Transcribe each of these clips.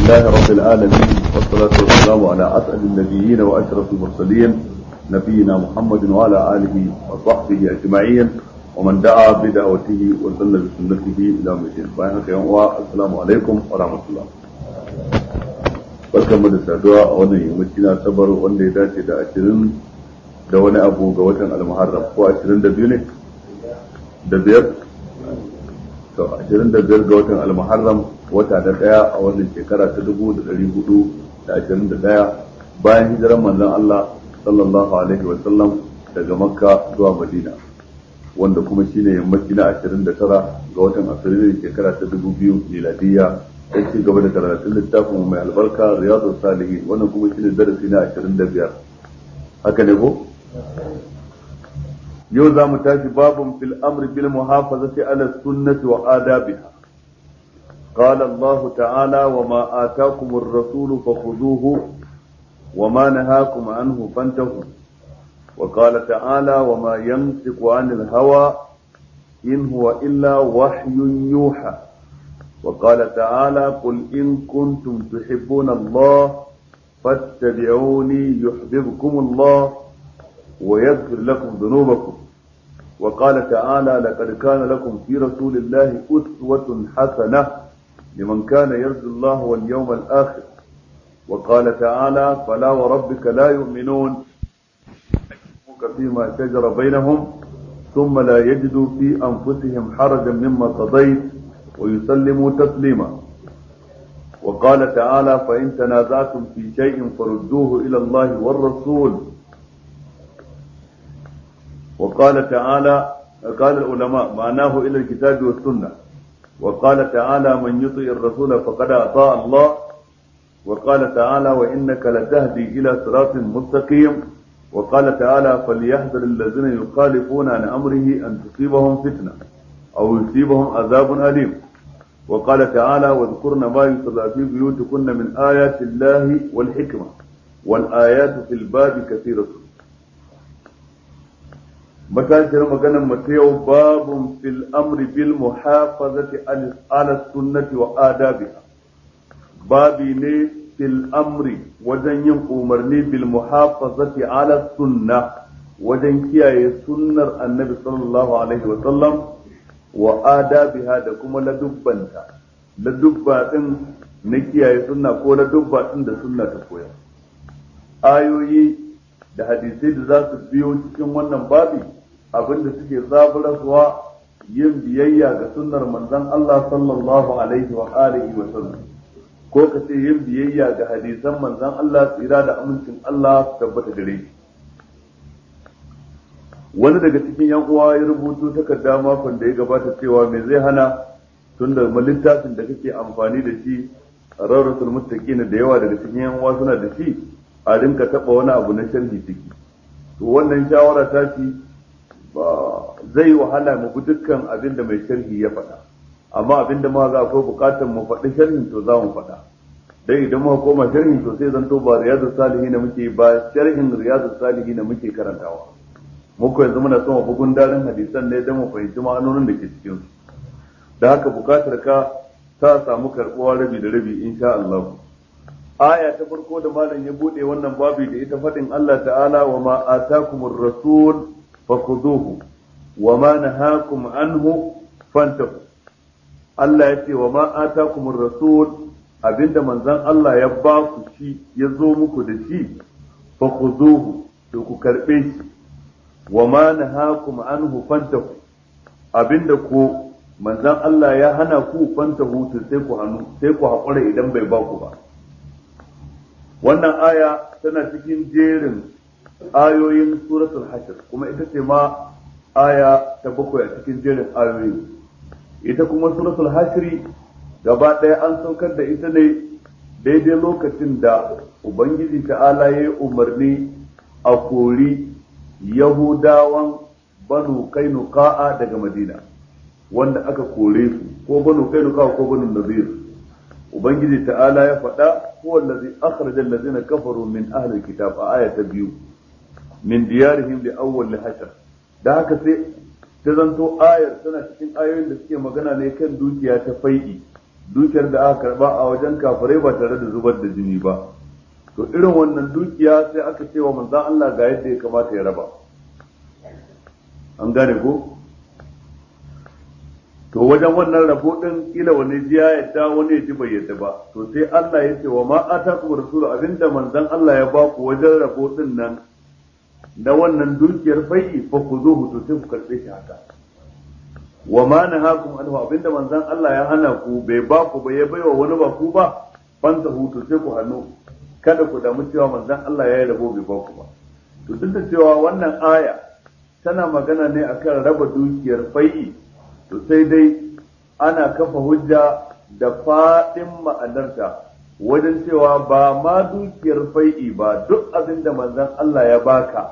لله رب العالمين والصلاة والسلام على أسعد النبيين وأشرف المرسلين نبينا محمد وعلى آله وصحبه أجمعين ومن دعا بدعوته وسن بسنته إلى يوم الدين السلام عليكم ورحمة الله barkan mu da saduwa a wannan yammaci na sabar wanda ya dace da ashirin da wani abu ga watan almuharram ko ashirin da biyu ne da biyar to ashirin da biyar ga watan almuharram wata da daya a wannan shekara ta dubu da dari hudu da ashirin da daya bayan hijiran manzon Allah sallallahu alaihi wa sallam daga makka zuwa madina wanda kuma shine yammaci na ashirin da tara ga watan afrilu shekara ta dubu biyu miladiyya sai ci gaba da karatun littafin mai albarka riyadu salihin wannan kuma shine darasi na ashirin da biyar haka ne ko yau za mu tashi babun fil amri bil muhafazati ala sunnati wa adabiha قال الله تعالى وما آتاكم الرسول فخذوه وما نهاكم عنه فانتهوا وقال تعالى وما ينطق عن الهوى إن هو إلا وحي يوحى وقال تعالى قل إن كنتم تحبون الله فاتبعوني يحببكم الله ويغفر لكم ذنوبكم وقال تعالى لقد كان لكم في رسول الله أسوة حسنة لمن كان يرجو الله واليوم الآخر وقال تعالى فلا وربك لا يؤمنون فيما شجر بينهم ثم لا يجدوا في أنفسهم حرجا مما قضيت ويسلموا تسليما وقال تعالى فإن تنازعتم في شيء فردوه إلى الله والرسول وقال تعالى قال العلماء معناه إلى الكتاب والسنة وقال تعالى من يطيع الرسول فقد أطاع الله وقال تعالى وإنك لتهدي إلى صراط مستقيم وقال تعالى فليحذر الذين يخالفون عن أمره أن تصيبهم فتنة أو يصيبهم عذاب أليم وقال تعالى واذكرن ما يتلى في بيوتكن من آيات الله والحكمة والآيات في الباب كثيرة متاشر مكان متيو باب في الأمر بالمحافظة على السنة وآدابها بابي ne fil amri wajen yin umarni bil muhafazati ala sunna wajen kiyaye sunnar annabi sallallahu alaihi wa sallam wa adabiha da kuma ladubbanta ladubba din na kiyaye sunna ko ladubba din da sunna ta koya ayoyi da hadisai da za su biyo cikin wannan babi abinda suke zaburarwa yin biyayya ga sunnar manzon Allah sallallahu alaihi wa alihi wa sallam ko ka ce yin biyayya ga hadisan manzon Allah tsira da amincin Allah su tabbata gare shi wani daga cikin yan uwa ya rubuto takarda makon da ya gabata cewa me zai hana tun da littafin da kake amfani da shi rarrasul muttaqina da yawa daga cikin yan uwa suna da shi a rinka taba wani abu na sharhi ciki to wannan shawara ta ci ba zai wahala mu bi dukkan abin da mai sharhi ya faɗa amma abin da ma za akwai bukatar mu faɗi sharhin to za mu faɗa dai idan muka koma sharhin to sai zanto ba riyadus salihin da muke ba sharhin riyadus salihin da muke karantawa muku yanzu muna son bugun darin hadisan ne don mu fahimci ma'anonin da ke cikin su da haka bukatar ka ta samu karbuwa rabi da rabi insha Allah aya ta farko da malam ya bude wannan babi da ita fadin Allah ta'ala wa ma atakumur rasul fakhuduhu wa ma nahakum anhu fantahu Allah ya ce wa ma atakumur rasul abinda manzon Allah ya ba ku shi ya zo muku da shi fakhuduhu to ku karbe shi wa ma nahakum anhu fantahu abinda ko manzon Allah ya hana ku fantahu to sai ku hannu sai ku hakura idan bai ba ku ba wannan aya tana cikin jerin ayoyin suratul hashr kuma ita ce ma aya ta bakwai a cikin jerin ayoyin ita kuma suratul hashr gaba ɗaya an saukar da ita ne daidai lokacin da ubangiji ta'ala ya yi umarni a kori Yahudawan banu kainuka'a daga Madina wanda aka kore su ko banu kainuka'a ko banu nazir Ubangiji ta'ala ya faɗa huwa allazi akhraja allazina kafaru min ahli alkitab a aya ta biyu min diyarihim li awwal hashr da haka sai ta zanto ayar tana cikin ayoyin da suke magana ne kan dukiya ta fai'i dukiyar da aka karba a wajen kafirai ba tare da zubar da jini ba to irin wannan dukiya sai aka ce wa manzon Allah ga yadda ya kamata ya raba an gane ko to wajen wannan rabo din kila wani ji ya yadda wani ya ji bai yadda ba to sai Allah ya ce wa ma atakum rasul abinda manzon Allah ya ba ku wajen rabo din nan na wannan dukiyar fai'i fa ku zo to sai ku karbe shi haka wa ma nahakum anhu abinda manzon Allah ya hana ku bai ba ku ba ya baiwa wani ba ku ba fanta hutu sai ku hannu kada ku damu cewa manzon Allah ya yi rabo bai ba ku ba to duk da cewa wannan aya tana magana ne akan raba dukiyar fai'i to sai dai ana kafa hujja da faɗin ma'anarta wajen cewa ba ma dukiyar fai'i ba duk abin da manzon Allah ya baka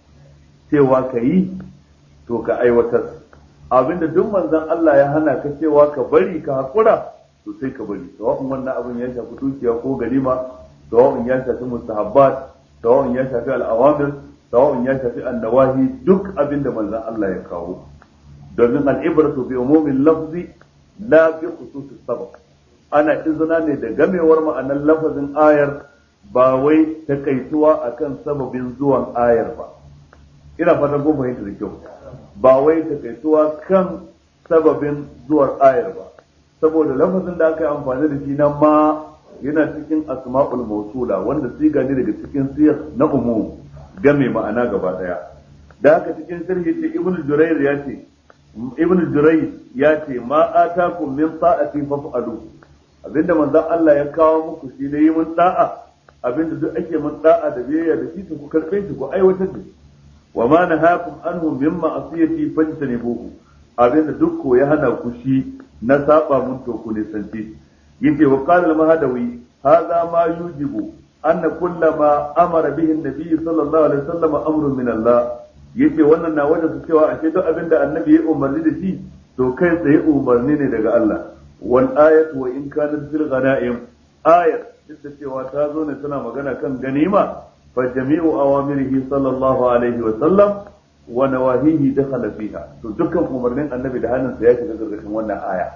cewa ka yi to ka aiwatar abin da duk manzon Allah ya hana ka cewa ka bari ka haƙura to sai ka bari sawa'un wannan abin ya shafi dukiya ko ganima sawa'un ya shafi mustahabbat sawa'un ya shafi al'awamir sawa'un ya shafi annawahi duk abin da manzon Allah ya kawo domin al'ibratu bi umumin lafzi la bi khususis sabab ana izina ne da gamewar ma'anar lafazin ayar ba wai takaituwa akan sababin zuwan ayar ba ina fatan kun fahimta da kyau ba wai takaituwa kan sababin zuwar ayar ba saboda lafazin da aka yi amfani da shi na ma yana cikin asma'ul mausula wanda siga ne daga cikin siyar na umum game ma'ana gaba daya da haka cikin sharhi ce ibnu jurayr ya ce ibn Jurai ya ce ma atakum min ta'ati faf'alu abinda manzon Allah ya kawo muku shi ne yi mun da'a abinda duk ake mun da'a da biyayya da shi ku karbe shi ku aiwatar da shi wa ma nahakum anhu min ma'asiyati fajtanibuhu abinda duk ko ya hana ku shi na saba mun to ku ne santi yace wa qala al-mahadawi hadha ma yujibu anna kullama amara bihi an-nabi sallallahu alaihi wasallam amrun min Allah yace wannan na wajen su cewa ashe duk abin da annabi ya umarni da shi to kai tsaye umarni ne daga Allah wal ayatu wa in kanat fil ghanaim ayat duk da cewa ta zo ne tana magana kan ganima fa jami'u awamirihi sallallahu alaihi wa sallam wa nawahihi dakhala fiha to dukkan umarnin annabi da hannunsa ya shiga gargashin wannan aya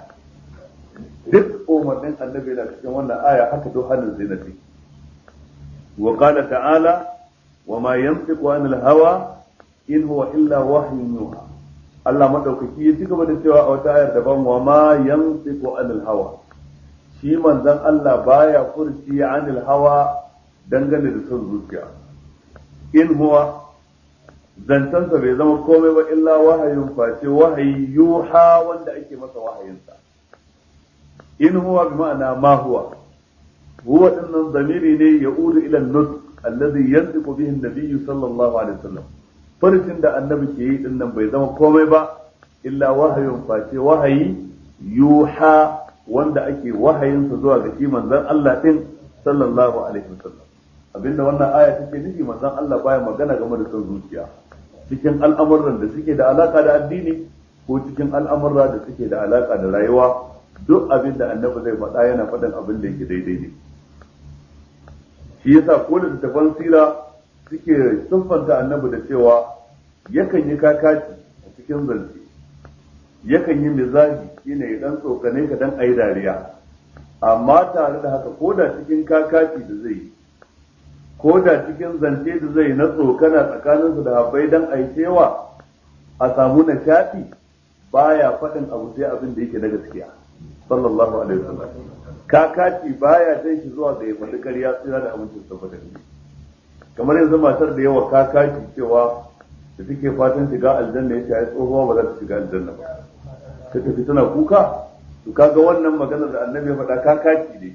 duk umarnin annabi da cikin wannan aya haka duk hannun sai na ce wa qala ta'ala wa ma yantiqu anil hawa in huwa illa wahyun yuha Allah madaukaki ya ci gaba da cewa a wata ayar daban wa ma yantiqu anil hawa shi manzon Allah baya furci anil hawa dangane da son zuciya in huwa zantansa bai zama komai ba illa wahayun face wahayi yuha wanda ake masa wahayinsa in huwa bi ma'ana ma huwa huwa dinnan zamiri ne ya'udu ila an-nutq alladhi yantiqu bihi an-nabiy sallallahu alaihi wasallam farcin da annabi ke yi din nan bai zama komai ba illa wahayun face wahayi yuha wanda ake wahayinsa zuwa ga shi manzon Allah din sallallahu alaihi wasallam abinda wannan aya take nufi manzon Allah baya magana game da son zuciya cikin al'amuran da suke da alaka da addini ko cikin al'amura da suke da alaka da rayuwa duk abin da annabi zai faɗa yana faɗin abin da yake daidai ne shi yasa ko da tafan sira suke siffanta annabi da cewa yakan yi kakaci a cikin zance yakan yi mizaji shine ya dan tsokane ka dan ayi dariya amma tare da haka ko da cikin kakaci da zai yi ko da cikin zance da zai na tsokana tsakaninsu da habbai dan ayi cewa a samu nishaɗi baya faɗin abu sai abin da yake na gaskiya sallallahu alaihi wasallam kakaci baya jan shi zuwa ga ya faɗi ƙarya tsira da amincin saboda ne kamar yanzu matar da yawa kakaci cewa da take fatan shiga aljanna ya ce ai tsohuwa ba za ta shiga aljanna ba ta tafi tana kuka to kaga wannan maganar da annabi ya faɗa kakaci ne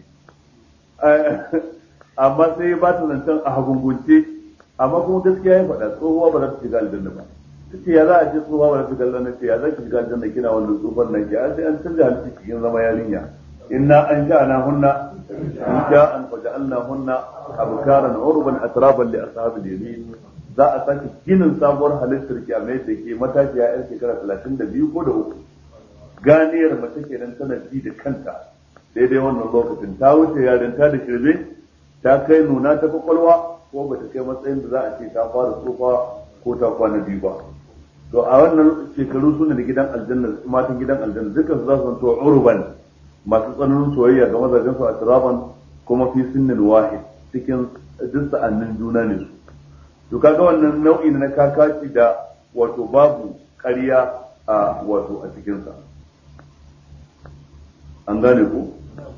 amma sai ba ta zancen a hagungunce amma kuma gaskiya ya faɗa tsohuwa ba za ta shiga aljanna ba ta ce ya za a ce tsohuwa ba za ta shiga aljanna ce ya za ki shiga aljanna kina wannan tsufan nan ke an sai an canza halitta cikin zama yarinya inna an sha'ana hunna sha'an fa ja'alna hunna abkaran urban atraban li ashabil yamin za a sake ginin sabuwar halittar ki a mai da ke matashiya yar shekara 32 ko da uku ganiyar mace kenan tana ji da kanta daidai wannan lokacin ta wuce yarinta da shirme ta kai nuna ta kwakwalwa ko ba ta kai matsayin da za a ce ta fara tsufa ko ta kwana biyu ba to a wannan shekaru suna da gidan aljanna matan gidan aljanna dukkan su za su zanto urban masu tsananin soyayya ga mazajen su a tiraban kuma fi sinnin wahid cikin duk sa'annin juna ne su to kaga wannan nau'i na kakaci da wato babu ƙarya a wato a cikinsa an gane ku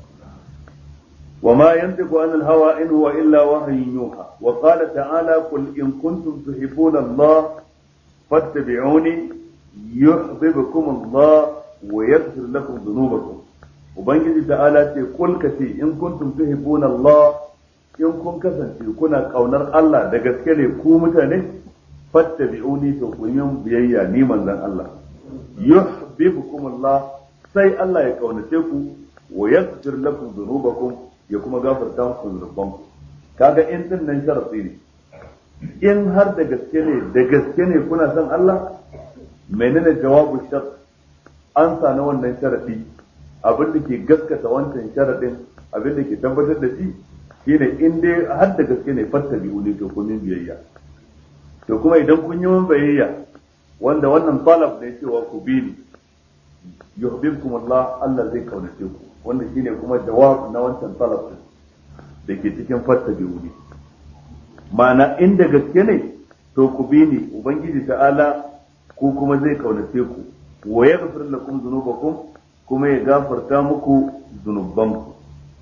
وما ينطق عن الهوى إن هو إلا وحي يوحى وقال تعالى قل إن كنتم تحبون الله فاتبعوني يحببكم الله ويغفر لكم ذنوبكم وبنجي تعالى قل كتي إن كنتم تحبون الله in kun kasance kuna kaunar Allah da gaske ne ku mutane fattabi'uni to ku yi biyayya ni manzon Allah yuhibbukum Allah sai Allah ya kaunace ku wa yaghfir lakum dhunubakum ya kuma gafarta muku zunubanku kaga in din nan sharafi ne in har da gaske ne da gaske ne kuna son Allah menene jawabu shar an sani wannan sharafi abin da ke gaskata wancan sharadin abin da ke tabbatar da shi shine in dai har da gaske ne fattabi uli to kun biyayya to kuma idan kun yi mun biyayya wanda wannan talab ne cewa ku bi ni yuhibbukum Allah Allah zai kaunace ku wannan shine kuma jawab na wancan talab da ke cikin fattabi uli ma'ana inda gaske ne to ku bi ni ubangiji ta'ala ku kuma zai kaunace ku wa yaghfir lakum dhunubakum kuma ya gafarta muku zunubanku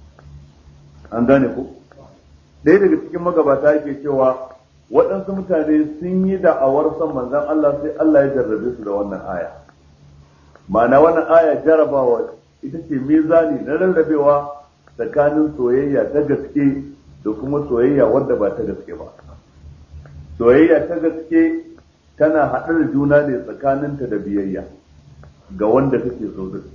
an gane ku ɗaya daga cikin magabata yake cewa waɗansu mutane sun yi da'awar son manzon Allah sai Allah ya jarrabe su da wannan aya ma'ana wannan aya jarabawa ita ce mizani na rarrabewa tsakanin soyayya ta gaske da kuma soyayya wadda ba ta gaske ba soyayya ta gaske tana haɗar juna ne tsakaninta da biyayya ga wanda kake so din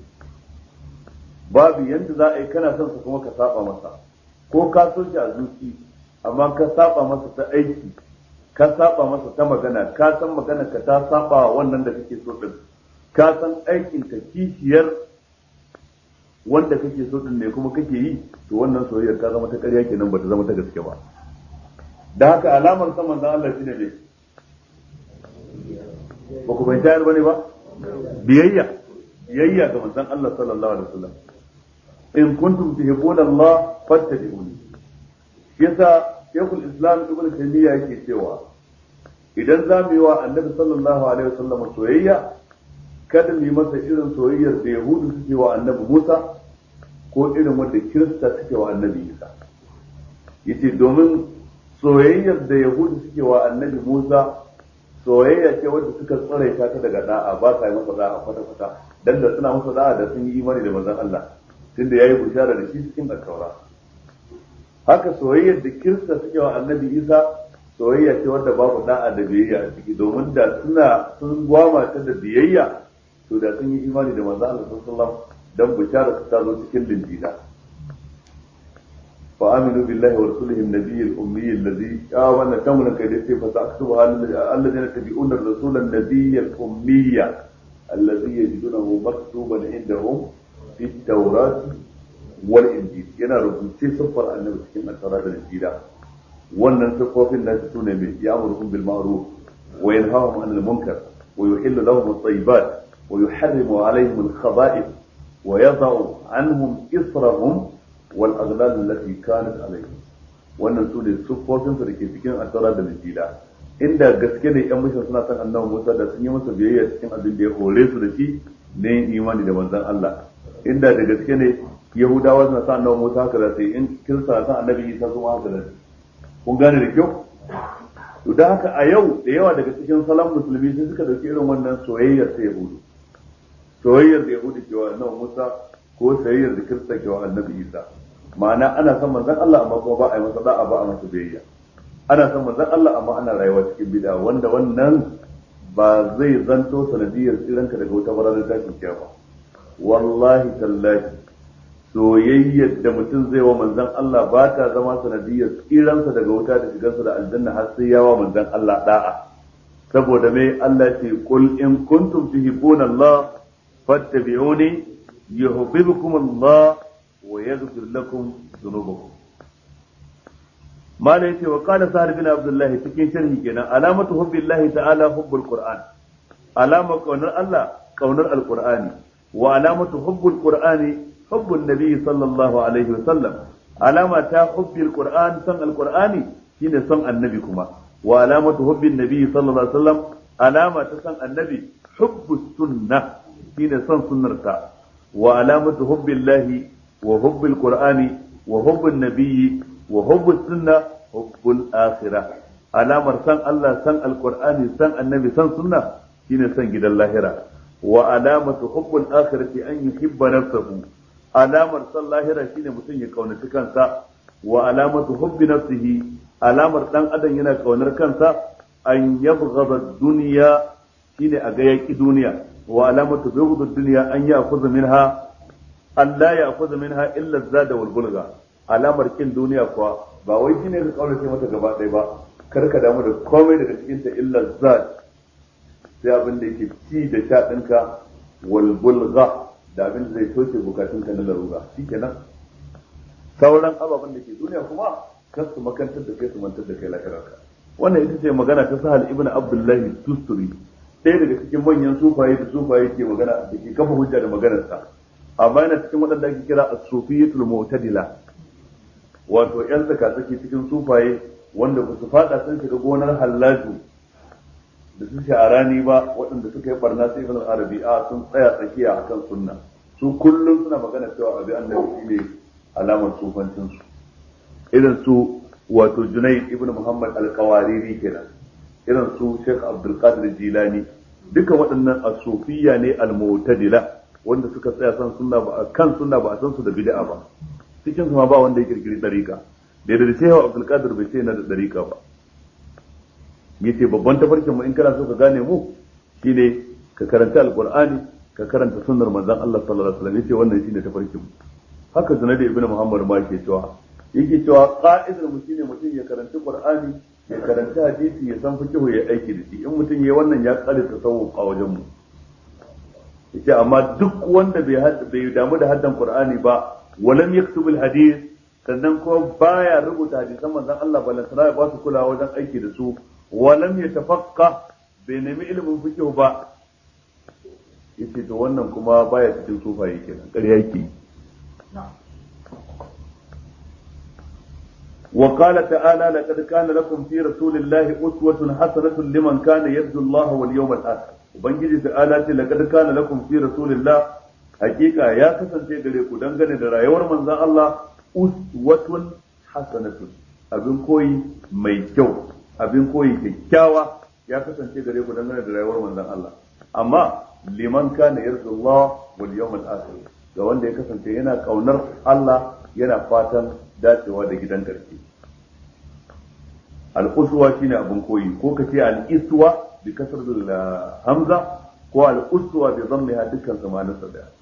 babu yanda za a yi kana son su kuma ka saba masa ko ka so shi a zuci amma ka saba masa ta aiki ka saba masa ta magana ka san magana ka ta saba wannan da kake so din ka san aikin ka kishiyar wanda kake so din ne kuma kake yi to wannan soyayyar ta zama ta ƙarya kenan ba ta zama ta gaske ba da haka alamar saman da Allah shine ne ba ku bai tayar bane ba biyayya biyayya ga manzon Allah sallallahu alaihi wasallam in kuntum tuhibbuna Allah fattabi'uni yasa Sheikhul Islam Ibn Taymiyyah yake cewa idan za mu yi wa Annabi sallallahu alaihi wasallam soyayya kada mu yi masa irin soyayyar da Yahudu suke wa Annabi Musa ko irin wanda Kirista suke wa Annabi Isa yace domin soyayyar da Yahudu suke wa Annabi Musa soyayya ce wadda suka tsare ta daga da'a ba sa yi masa da'a kwata-kwata dan da suna masa da'a da sun yi imani da manzon Allah tunda yayi bushara da shi cikin alkawara haka soyayyar da kirista suke wa annabi isa soyayya ce wadda babu da'a da biyayya a ciki domin da suna sun gwama ta da biyayya to da sun yi imani da manzo Allah sallallahu alaihi wasallam dan bushara ta zo cikin linjila fa aminu billahi wa rasulihi an-nabiy al-ummi alladhi amanna tamuna kai da sai fa sa'tubu alladhina tabi'una ar-rasula an-nabiy al-ummi alladhi yajidunahu maktuban indahum fi at-taurat wal injil yana rubuce siffar annabi cikin al-taurat da injila wannan siffofin da su ne mai ya'muruhum bil ma'ruf wa yanhahum 'anil munkar wa yuhillu lahum at-tayyibat wa yuharrimu 'alayhim al-khaba'ith wa yadh'u 'anhum israhum wal aghlal allati kanat 'alayhim wannan su ne siffofin su da ke cikin al-taurat da injila inda gaske ne yan mishin suna son annabi Musa da sun yi masa biyayya cikin abin da ya hore su da shi ne imani da manzon Allah inda da gaske ne yahudawa suna sa annabi musa haka da sai in kirista san annabi isa kuma haka da kun gane da kyau to da haka a yau da yawa daga cikin salon musulmi sai suka dauki irin wannan soyayyar ta yahudu soyayyar da yahudu ke wa annabi musa ko soyayyar da kirista ke wa annabi isa ma'ana ana son manzon Allah amma kuma ba a yi masa da'a ba a masa biyayya ana son manzon Allah amma ana rayuwa cikin bid'a wanda wannan ba zai zanto sanadiyar tsiranka daga wata barazanar tashin kiyama wallahi tallahi soyayyar da mutum zai wa manzon Allah ba ta zama sanadiyar tsiransa daga wuta da shigarsa da aljanna har sai yawa manzon Allah da'a saboda mai Allah ce qul in kuntum tuhibbuna Allah fattabi'uni yuhibbukum Allah wa yaghfir lakum dhunubakum mala yace wa qala sa'd bin abdullah cikin sharhi kenan alamatu hubbillahi ta'ala hubbul qur'an alama kaunar Allah kaunar alqur'ani wa alamatu hubbul qur'ani hubbun nabi sallallahu alaihi wasallam alama ta hubbil qur'an san alqur'ani shine son annabi kuma wa alamatu hubbin nabi sallallahu alaihi wasallam alama ta san annabi hubbus sunna shine son sunnarsa wa alamatu hubbillahi wa hubbil qur'ani wa hubbun nabiyyi wa hubbus sunna hubbul akhirah alamar san Allah san alqur'ani san annabi san sunna shine san gidan lahira wa alamatu hubbul akhirati an yuhibba nafsahu alamar san lahira shine mutum ya kaunaci kansa wa alamatu hubbi nafsihi alamar dan adam yana kaunar kansa an yabghadha dunya shine a ga yaki duniya wa alamatu bughd dunya an ya'khudha minha an la ya'khudha minha illa zada wal bulga alamar kin duniya kuwa ba wai shine ka kaunace mata gaba ɗaya ba kar ka damu da komai daga cikin ta illa zad sai abin da yake ci da sha ɗinka wal bulga da abin da zai soke bukatunka na larura shikenan sauran ababen da ke duniya kuma kar su makantar da kai su mantar da kai lahirarka wannan ita ce magana ta sahal ibn abdullahi tusturi ɗaya daga cikin manyan sufaye da sufaye ke magana da ke kafa hujja da maganarsa amma yana cikin waɗanda ake kira as-sufiyatul mu'tadila wato yan tsakatsaki cikin sufaye wanda ba su fada sun shiga gonar hallaju da su sha'arani ba waɗanda suka yi barna sai ibn arabi a sun tsaya tsakiya akan sunna su kullum suna magana cewa abi annabi shine alamar sufancin su irin su wato Junayd ibn Muhammad al-Qawariri kenan irin su Sheikh Abdul Qadir Jilani duka waɗannan asufiyya ne al-mu'tadila wanda suka tsaya san sunna ba kan sunna ba a san su da bid'a ba cikin su ma ba wanda ya kirkiri dariƙa da da Sheikh Abdul Qadir bai ce yana da dariƙa ba yace babban tafarkin mu in kana so ka gane mu shine ka karanta alqur'ani ka karanta sunnar manzon Allah sallallahu alaihi wasallam yace wannan shine tafarkin mu haka Junayd ibn Muhammad ma yake cewa yake cewa ka'idar mu shine mutum ya karanta Qur'ani ya karanta hadisi ya san fiqh ya aiki da shi in mutum yayi wannan ya kare tasawuf a wajen mu yace amma duk wanda bai bai damu da haddan Qur'ani ba walam yaktub hadith sannan ko baya rubuta hadisan manzon Allah balantana ya ba su kulawa wajen aiki da su walam yatafaqqa bai nemi ilimin fiqh ba yace to wannan kuma baya cikin sufaye kenan ƙarya yake وقال تعالى لقد كان لكم في رسول الله أسوة حسنة لمن كان يرجو الله واليوم الآخر وبنجي تعالى لقد كان لكم في رسول الله حقيقة يا كسن تيغريكو دنگني da rayuwar manzon Allah uswatun hasanatun abin koyi mai kyau abin koyi kyakkyawa ya kasance gare ku dangane da rayuwar manzon Allah amma liman kana yarju Allah wal yawmal akhir ga wanda ya kasance yana kaunar Allah yana fatan dacewa da gidan karshe al'uswa shine abin koyi ko ka ce al'iswa bi kasar hamza ko al'uswa bi zammiha dukkan zamanin sa daya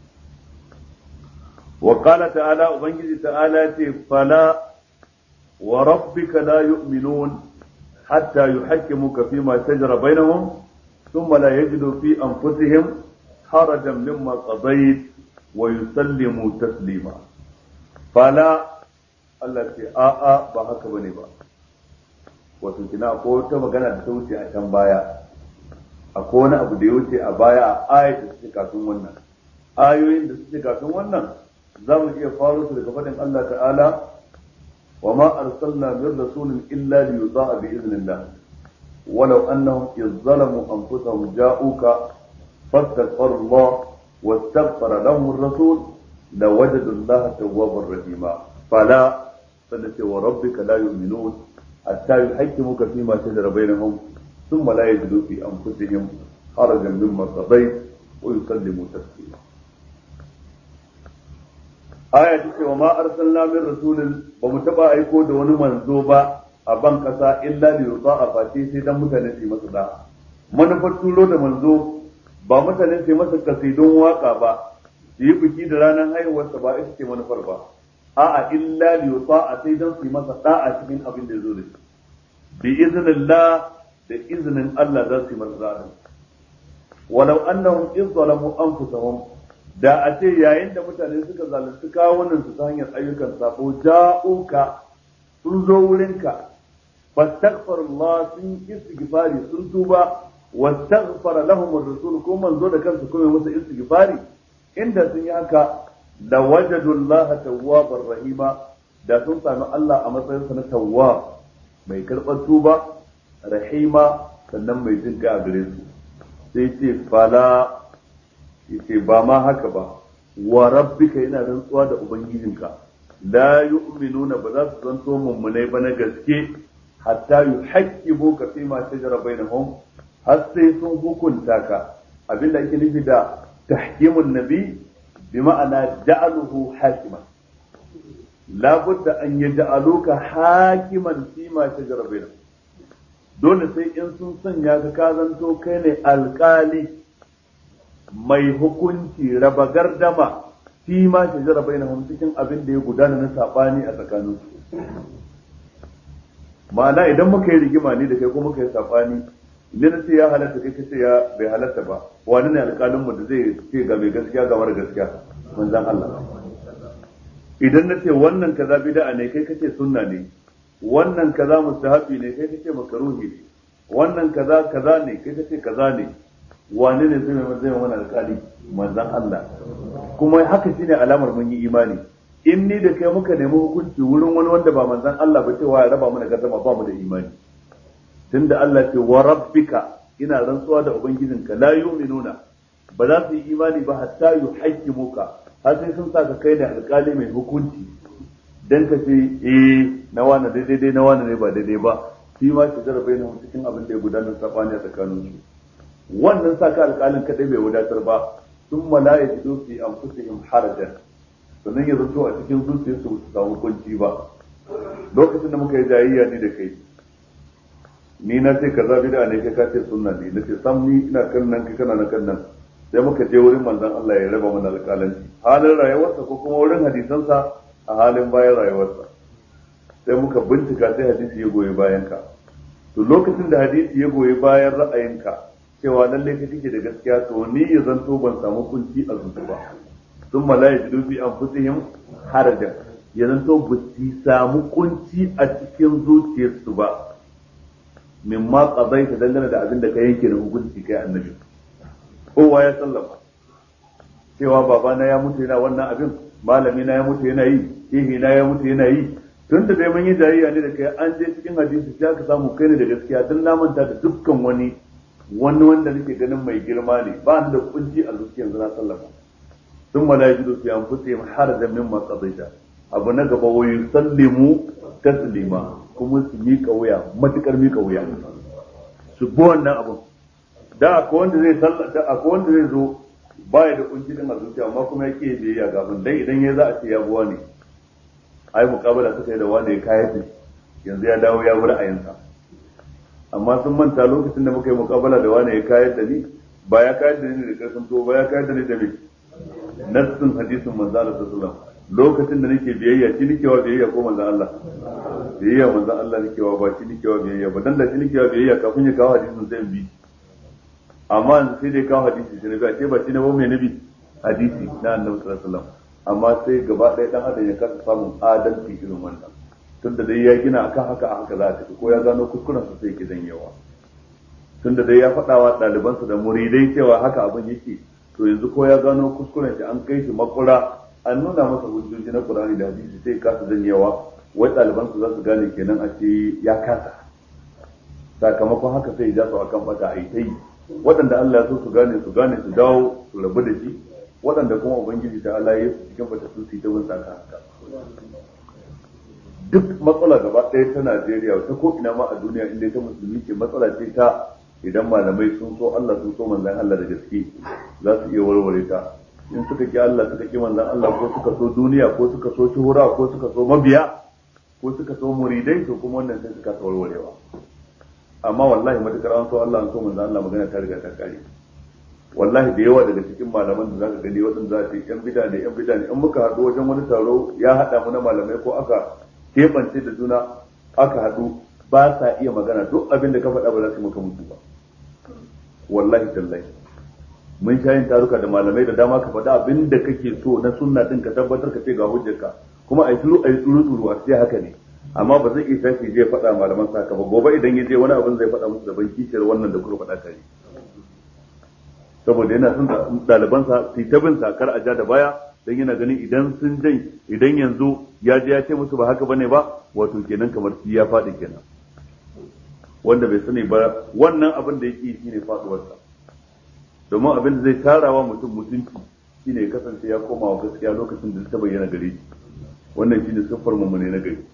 wa qala ta'ala ubangiji ta'ala ce fala wa rabbika la yu'minun hatta yuhaqqimuka fima shajara bainahum thumma la yajidu fi anfusihim harajan mimma qadayt wa yusallimu taslima fala Allah ce a'a ba haka bane ba wato kina akwai wata magana da ta wuce a can baya akwai wani abu da ya wuce a baya a ayat da suke kafin wannan ayoyin da suke kafin wannan za mu iya faro su daga faɗin Allah ta'ala wa ma arsalna min rasulin illa li yuta'a bi idnillah ولو أنهم إذ ظلموا أنفسهم جاءوك فاستغفروا الله واستغفر لهم الرسول لوجدوا الله توابا رحيما فلا فنسي وربك لا يؤمنون حتى يحكموك فيما شجر بينهم ثم لا يجدوا في انفسهم حرجا مما قضيت ويسلموا تسليما aya ta ce wa ma arsalna min rasulin ba mu taba aiko da wani manzo ba a ban kasa illa li yuta'a fati sai dan mutane su yi masa da manufar turo da manzo ba mutane su yi masa kasidun waka ba su yi biki da ranar haihuwarsa ba ita ce manufar ba a'a illa li yuta'a sai dan su yi masa da'a cikin abin da ya zo da shi bi iznillah da iznin Allah za su yi masa da'a walau annahum iz zalamu anfusahum da a ce yayin da mutane suka zalunci kawunan su ta hanyar ayyukan sabo ja'uka sun zo wurinka fastaghfirullah sun istighfari sun tuba wastaghfara lahum ar-rasul ko manzo da kansu kuma musu istighfari inda sun yi haka la wajadu Allah tawwabar rahima da sun sami Allah a matsayin sa na tawwab mai karɓar tuba rahima sannan mai jin a gare su sai ce fala yace ba ma haka ba wa rabbika yana rantsuwa da ubangijinka la yu'minuna ba za su zanto mummunai ba na gaske hatta yuhaqqibu ka fi ma shajara bainahum har sai sun hukunta ka abinda ake nufi da tahkimun nabi bi ma'ana ja'aluhu hakiman la budda an yaj'aluka hakiman fi ma shajara bainahum dole sai in sun sanya ka ka zanto kai ne alkali mai hukunci raba gardama fi ma shajara bainahum cikin abin da ya gudana na sabani a tsakaninsu ma'ana idan muka yi rigima ne da kai ko muka yi sabani idan na ce ya halatta kai kace ya bai halatta ba wani ne alƙalin mu da zai ce ga mai gaskiya ga mara gaskiya manzon Allah idan na ce wannan kaza bid'a ne kai kace sunna ne wannan kaza mustahabi ne kai kace makaruhi ne wannan kaza kaza ne kai kace kaza ne wani ne zai mai zai mana alƙali manzon Allah kuma haka shine alamar mun yi imani in ni da kai muka nemi hukunci wurin wani wanda ba manzon Allah ba cewa ya raba mana gazama ba mu da imani tunda Allah ce wa rabbika ina rantsuwa da ubangijinka la yu'minuna ba za su yi imani ba hatta yuhaqqimuka har sai sun saka kai da alƙali mai hukunci dan ka ce eh na wani daidai dai na wani ne ba daidai ba shi ma shi jarabe na cikin abin da ya gudanar sabani a tsakanin su wannan saka alƙalin kadai bai wadatar ba sun malaya ji fi anfusihim harajan sannan ya zato a cikin zuciyarsu su samu kunci ba lokacin da muka yi jayayya ni da kai ni na ce kaza bid'a ne kai ka ce sunna ne na ce sam ni ina kan nan kai kana na kan nan sai muka je wurin manzon Allah ya raba mana alƙalanci halin rayuwarsa ko kuma wurin hadisansa a halin bayan rayuwarsa sai muka bincika sai hadisi ya goyi bayan ka to lokacin da hadisi ya goyi bayan ra'ayinka cewa lalle ka kike da gaskiya to ni ya zanto ban samu kunci a zuci ba sun mala ya jidu fi anfusihim harajan ya zanto ba su samu kunci a cikin zuciyarsu ba min ma qadaita dangane da abin da ka yanke na hukunci kai annabi kowa ya sallama cewa babana ya mutu yana wannan abin malami na ya mutu yana yi shehi na ya mutu yana yi tun da dai mun yi jayayya ne da kai an je cikin hadisi sai aka samu kai ne da gaskiya don na manta da dukkan wani wani wanda nake ganin mai girma ne ba ni da kunci a zuciya yanzu na sallama sun malajidu su yan fusi har da min qadaita abu na gaba wa yusallimu taslima kuma su miƙa wuya matukar miƙa wuya su bi wannan abun da akwai wanda zai sallata akwai wanda zai zo baya da kunci din a zuciya amma kuma ya ke biyayya ga abin dai idan ya za a ce ya buwa ne ai mukabala suka yi da wanda ya kayar yanzu ya dawo ya bi ra'ayinsa amma sun manta lokacin da muka yi mukabala da wani ya kayar da ni ba ya kayar da ni da karfin to ba ya kayar da ni da me nassin hadisin manzo Allah sallallahu alaihi lokacin da nake biyayya shi nake wa biyayya ko manzo Allah biyayya manzo Allah nake wa ba shi nake wa biyayya ba dan da shi nake wa biyayya kafin ya kawo hadisin sai in bi amma yanzu sai dai kawo hadisi shi ne ba ce ba shi ne ba mai nabi hadisi na annabi sallallahu alaihi wasallam amma sai gaba ɗaya dan adam ya kasa samun adalci irin wannan tunda dai ya gina akan haka a haka za a tafi ko ya gano kuskuren sa sai ke yawa tunda dai ya faɗa wa ɗalibansa da muridai cewa haka abin yake to yanzu ko ya gano kuskuren shi an kai shi makura an nuna masa hujjoji na Qur'ani da hadisi sai kasa yawa wai ɗalibansa za su gane kenan a ce ya kasa sakamakon haka sai ya su akan bata a yi ta yi waɗanda Allah ya so su gane su gane su dawo su rabu da shi waɗanda kuma ubangiji ta Allah ya su cikin bata su ta bin saka haka duk matsala gaba ɗaya ta Najeriya ta ko ina ma a duniya inda ta musulmi ce matsala ce ta idan malamai sun so Allah sun so manzon Allah da gaske za su iya warware ta in suka ki Allah suka ki manzon Allah ko suka so duniya ko suka so shuhura ko suka so mabiya ko suka so muridai to kuma wannan sai suka warwarewa amma wallahi matukar an so Allah an so manzon Allah magana ta riga ta kare wallahi da yawa daga cikin malaman da zaka gani waɗanda za su yi yan bida ne yan bida ne in muka haɗu wajen wani taro ya haɗa mu na malamai ko aka keɓance da juna aka haɗu ba sa iya magana duk abin da ka faɗa ba za su maka mutu ba wallahi tallahi mun sha yin taruka da malamai da dama ka faɗa abin da kake so na sunna din ka tabbatar ka ce ga hujjarka kuma a yi turu a yi tsuru tsuru a ce haka ne amma ba zai iya tashi zai faɗa malaman sa ba gobe idan ya je wani abin zai faɗa musu daban kishiyar wannan da kuka faɗa tare saboda yana son ɗalibansa su ta bin kar a ja da baya dan yana ganin idan sun jan idan yanzu ya je ya ce musu ba haka bane ba wato kenan kamar shi ya faɗi kenan wanda bai sani ba wannan abin da yake shine faduwarsa domin abin da zai tarawa mutum mutunci shine ya kasance ya koma wa gaskiya lokacin da ta bayyana gare shi wannan shine siffar mummune na gari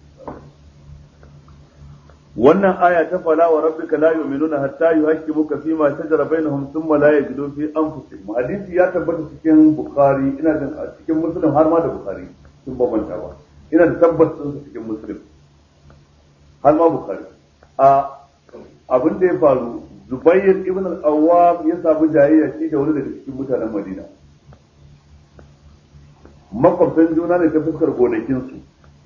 wannan aya ta fala wa rabbika la yu'minuna hatta yuhaqqimuka fi ma shajara bainahum thumma la yajidu fi anfusihim hadisi ya tabbata cikin bukhari ina da cikin muslim har ma da bukhari sun bambanta ba ina da tabbacin su cikin muslim har ma bukhari a abin da ya faru zubair ibn al-awwam ya samu jayayya shi da wani daga cikin mutanen madina makwabtan juna ne ta fuskar gonakinsu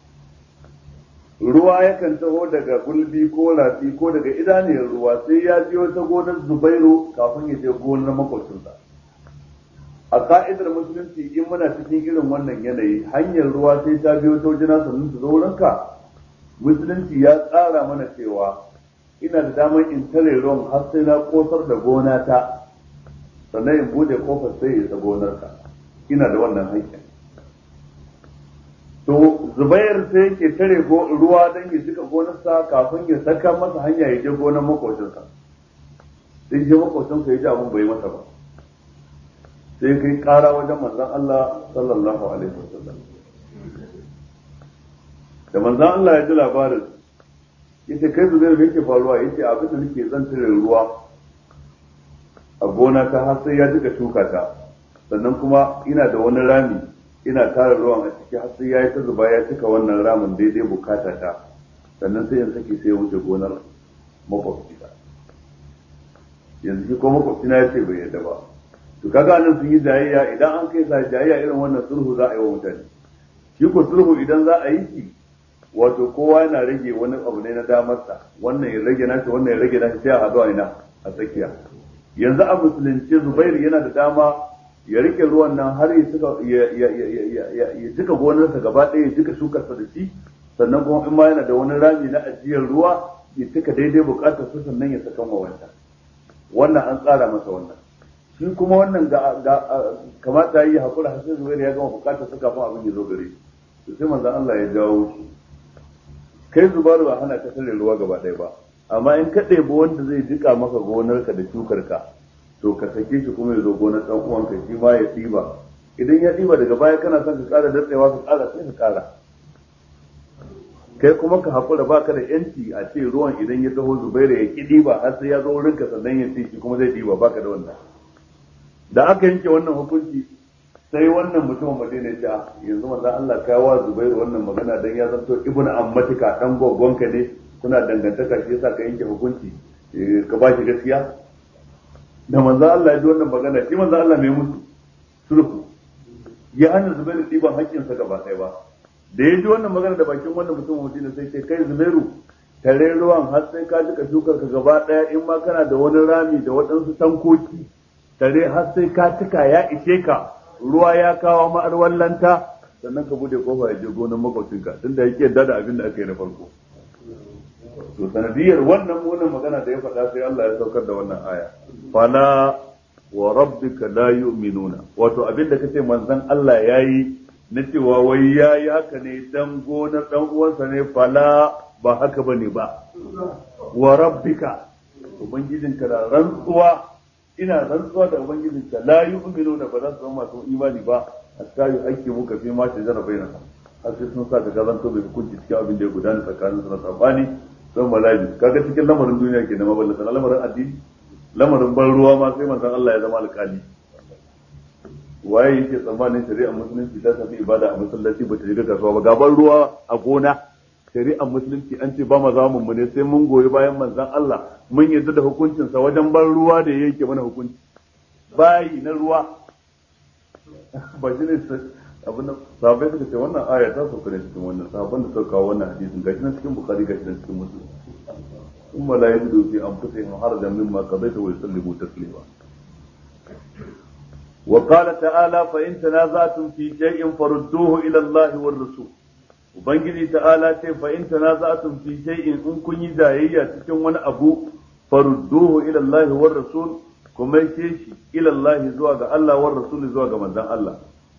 ruwa yakan taho daga gulbi ko rafi ko daga idaniyar ruwa sai ya biyo ta gonar zubairu kafin ya je gonar makwabcinsa a ka'idar musulunci in muna cikin irin wannan yanayi hanyar ruwa sai ta biyo ta wajena sannan ta zo wurinka musulunci ya tsara mana cewa ina da damar in tare ruwan har sai na kosar da gona ta sannan in bude kofar sai ya isa gonarka ina da wannan haƙƙin to zubair sai yake tare ruwa don ya jika gonarsa kafin ya saka masa hanya ya je gonar makocinsa sai je makocinsa ya ji abin bai masa ba sai kai kara wajen manzon Allah sallallahu alaihi wasallam da manzon Allah ya ji labarin yace kai zubair me yake faruwa yace abin da nake zan tare ruwa a gona ta har sai ya jika shuka ta sannan kuma ina da wani rami ina tara ruwan a ciki har sai yayi ta zuba ya cika wannan ramin daidai bukata ta sannan sai in saki sai ya wuce gonar makwabci ta yanzu shi ko makwabci na ya ce bai yadda ba to kaga nan sun yi jayayya idan an kai sa jayayya irin wannan sulhu za a yi wa mutane shi ko sulhu idan za a yi shi wato kowa yana rage wani abu ne na damarsa wannan ya rage nashi wannan ya rage nashi sai a haɗu a ina a tsakiya yanzu a musulunci zubairu yana da dama ya rike ruwan nan har ya cika ya cika gonarsa gaba ɗaya ya cika shukarsa da shi sannan kuma in ma yana da wani rami na ajiyar ruwa ya cika daidai bukatar su sannan ya saka wa wancan wannan an tsara masa wannan shi kuma wannan ga kamata yi hakura har sai zubairu ya gama bukatar sa kafin abin ya zo gare shi sai manzon Allah ya jawo shi kai zubairu ba hana ka tare ruwa gaba ɗaya ba amma in ka ɗebi wanda zai jika maka gonarka da shukarka to ka sake shi kuma ya zo gonar ɗan uwanka shi ma ya ɗiba idan ya ɗiba daga baya kana son ka ƙara datsewa ka ƙara sai ka ƙara kai kuma ka haƙura ba ka da yanci a ce ruwan idan ya taho zubairu ya ƙi ɗiba har sai ya zo wurinka sannan ya ce shi kuma zai ɗiba ba ka da wannan da aka yanke wannan hukunci sai wannan mutumin madina ya ce yanzu manzon Allah ka wa zubairu wannan magana dan ya zanto ibnu ammatika dan gogonka ne kuna dangantaka shi yasa ka yanke hukunci ka ba shi gaskiya da manzan Allah ya ji wannan magana shi manzan Allah mai mutu sulhu ya hana Zubairu ɗiban haƙƙinsa gaba ɗaya ba da ya ji wannan magana da bakin wannan mutum mutum sai ce kai Zubairu tare ruwan har sai ka jika shukar ka gaba ɗaya in ma kana da wani rami da waɗansu tankoki tare har sai ka cika ya ishe ka ruwa ya kawo ma'arwar lanta sannan ka bude kofa ya je gonar makwabcinka tunda yake yadda da abin da aka yi na farko to sanadiyar wannan wannan magana da ya faɗa sai Allah ya saukar da wannan aya fala wa rabbika la yu'minuna wato abin da kace manzon Allah yayi na cewa wai yayi haka ne dan gonar dan uwansa ne fala ba haka bane ba wa rabbika ubangijinka da rantsuwa ina rantsuwa da ubangijinka la yu'minuna ba za su zama masu imani ba hatta yu hakki muka fi ma shajara bainahum har sai sun sa ka gazanto bai hukunci cikin abin da ya gudana tsakanin su na sabani don malabi kaga cikin lamarin duniya ke da maballata na lamarin addini lamarin ban ruwa ma sai manzon Allah ya zama alƙali waye yake tsammanin shari'ar musulunci ta tafi ibada a masallaci ba ta shiga kasuwa ba gaban ruwa a gona shari'ar musulunci an ce ba ma za mu ne sai mun goyi bayan manzon Allah mun yarda da hukuncinsa wajen ban ruwa da yake mana hukunci bayi na ruwa ba shi ne abin da sahabbai suka ce wannan aya ta sauka ne cikin wannan sahabban da suka kawo wannan hadisin gashi nan cikin bukhari gashi nan cikin muslim ثم لا يجدوا في انفسهم حرجا مما قضيت ويسلموا تسليما وقال تعالى فإن تنازعتم في شيء فردوه إلى الله والرسول Ubangiji ta'ala ce fa in tanaza'tum fi shay'in in kun yi jayayya cikin wani abu farudduhu ila Allah war rasul kuma yake shi ila Allah zuwa ga Allah war rasul zuwa ga manzon Allah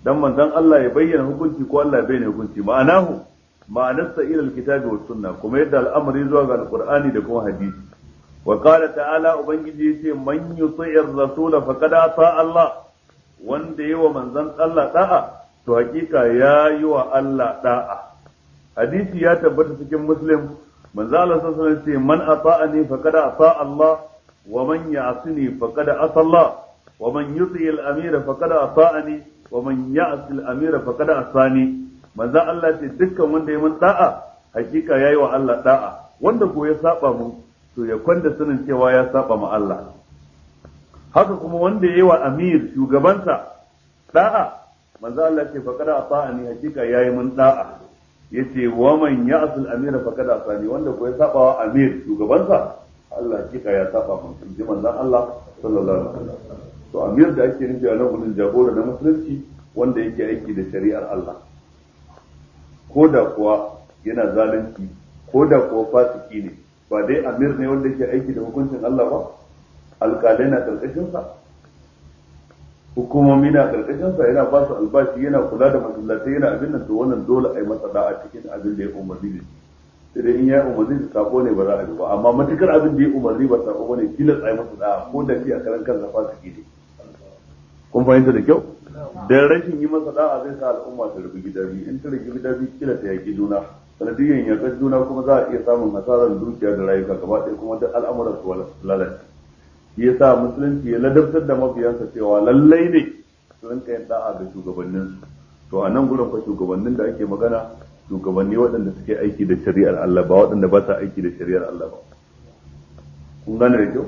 dan manzon Allah ya bayyana hukunci ko Allah ya bayyana hukunci ma'anahu ma'anarsa ila alkitabi was sunna kuma yadda al'amari zuwa ga alqur'ani da kuma hadisi wa qala ta'ala ubangiji yace man yuti'ir rasul faqad ata Allah wanda yi wa manzon Allah da'a to hakika ya yi wa Allah da'a hadisi ya tabbata cikin muslim manzo Allah sallallahu alaihi wasallam ce man ata'ani faqad ata Allah wa man ya'sini faqad asa Allah wa man yuti al-amir faqad ata'ani wa man ya'si al-amir faqad asani manzo Allah ce dukkan wanda ya mun da'a hakika yayi wa Allah da'a wanda ko ya saba mu to ya kwanda sanin cewa ya saba ma Allah haka kuma wanda yayi wa amir shugabansa da'a manzo Allah ce faqad ata'ani hakika yayi mun da'a yace wa man ya'sul amira faqad asani wanda ko ya saba wa amir shugabansa Allah hakika ya saba mun ji manzon Allah sallallahu alaihi wasallam to amir da ake nufi a nan gudun jagora na musulunci wanda yake aiki da shari'ar Allah ko da kuwa yana zalunci ko da kuwa fasiki ne ba dai amir ne wanda yake aiki da hukuncin Allah ba alƙalai na karkashin sa hukumomi na karkashin sa yana ba su albashi yana kula da masallatai yana abin nan to wannan dole a yi masa da'a cikin abin da ya umarni da sai dai in ya umarni da sako ne ba za a yi ba amma matukar abin da ya umarni ba sako bane tilas a yi masa da'a ko da shi a karan kansa fasiki ne kun fahimta da kyau dan rashin yi masa da'a zai sa al'umma ta rubu gida biyu in ta rubu gida biyu kila ta yaki juna sanadiyan yakar juna kuma za a iya samun hasarar dukiya da rayuka gaba ɗaya kuma duk al'amuran su lalace shi yasa musulunci ya ladabtar da mabiyansa cewa lallai ne su rinka yin da'a ga shugabannin to a nan gurin fa shugabannin da ake magana shugabanni waɗanda suke aiki da shari'ar Allah ba waɗanda ba sa aiki da shari'ar Allah ba kun gane da kyau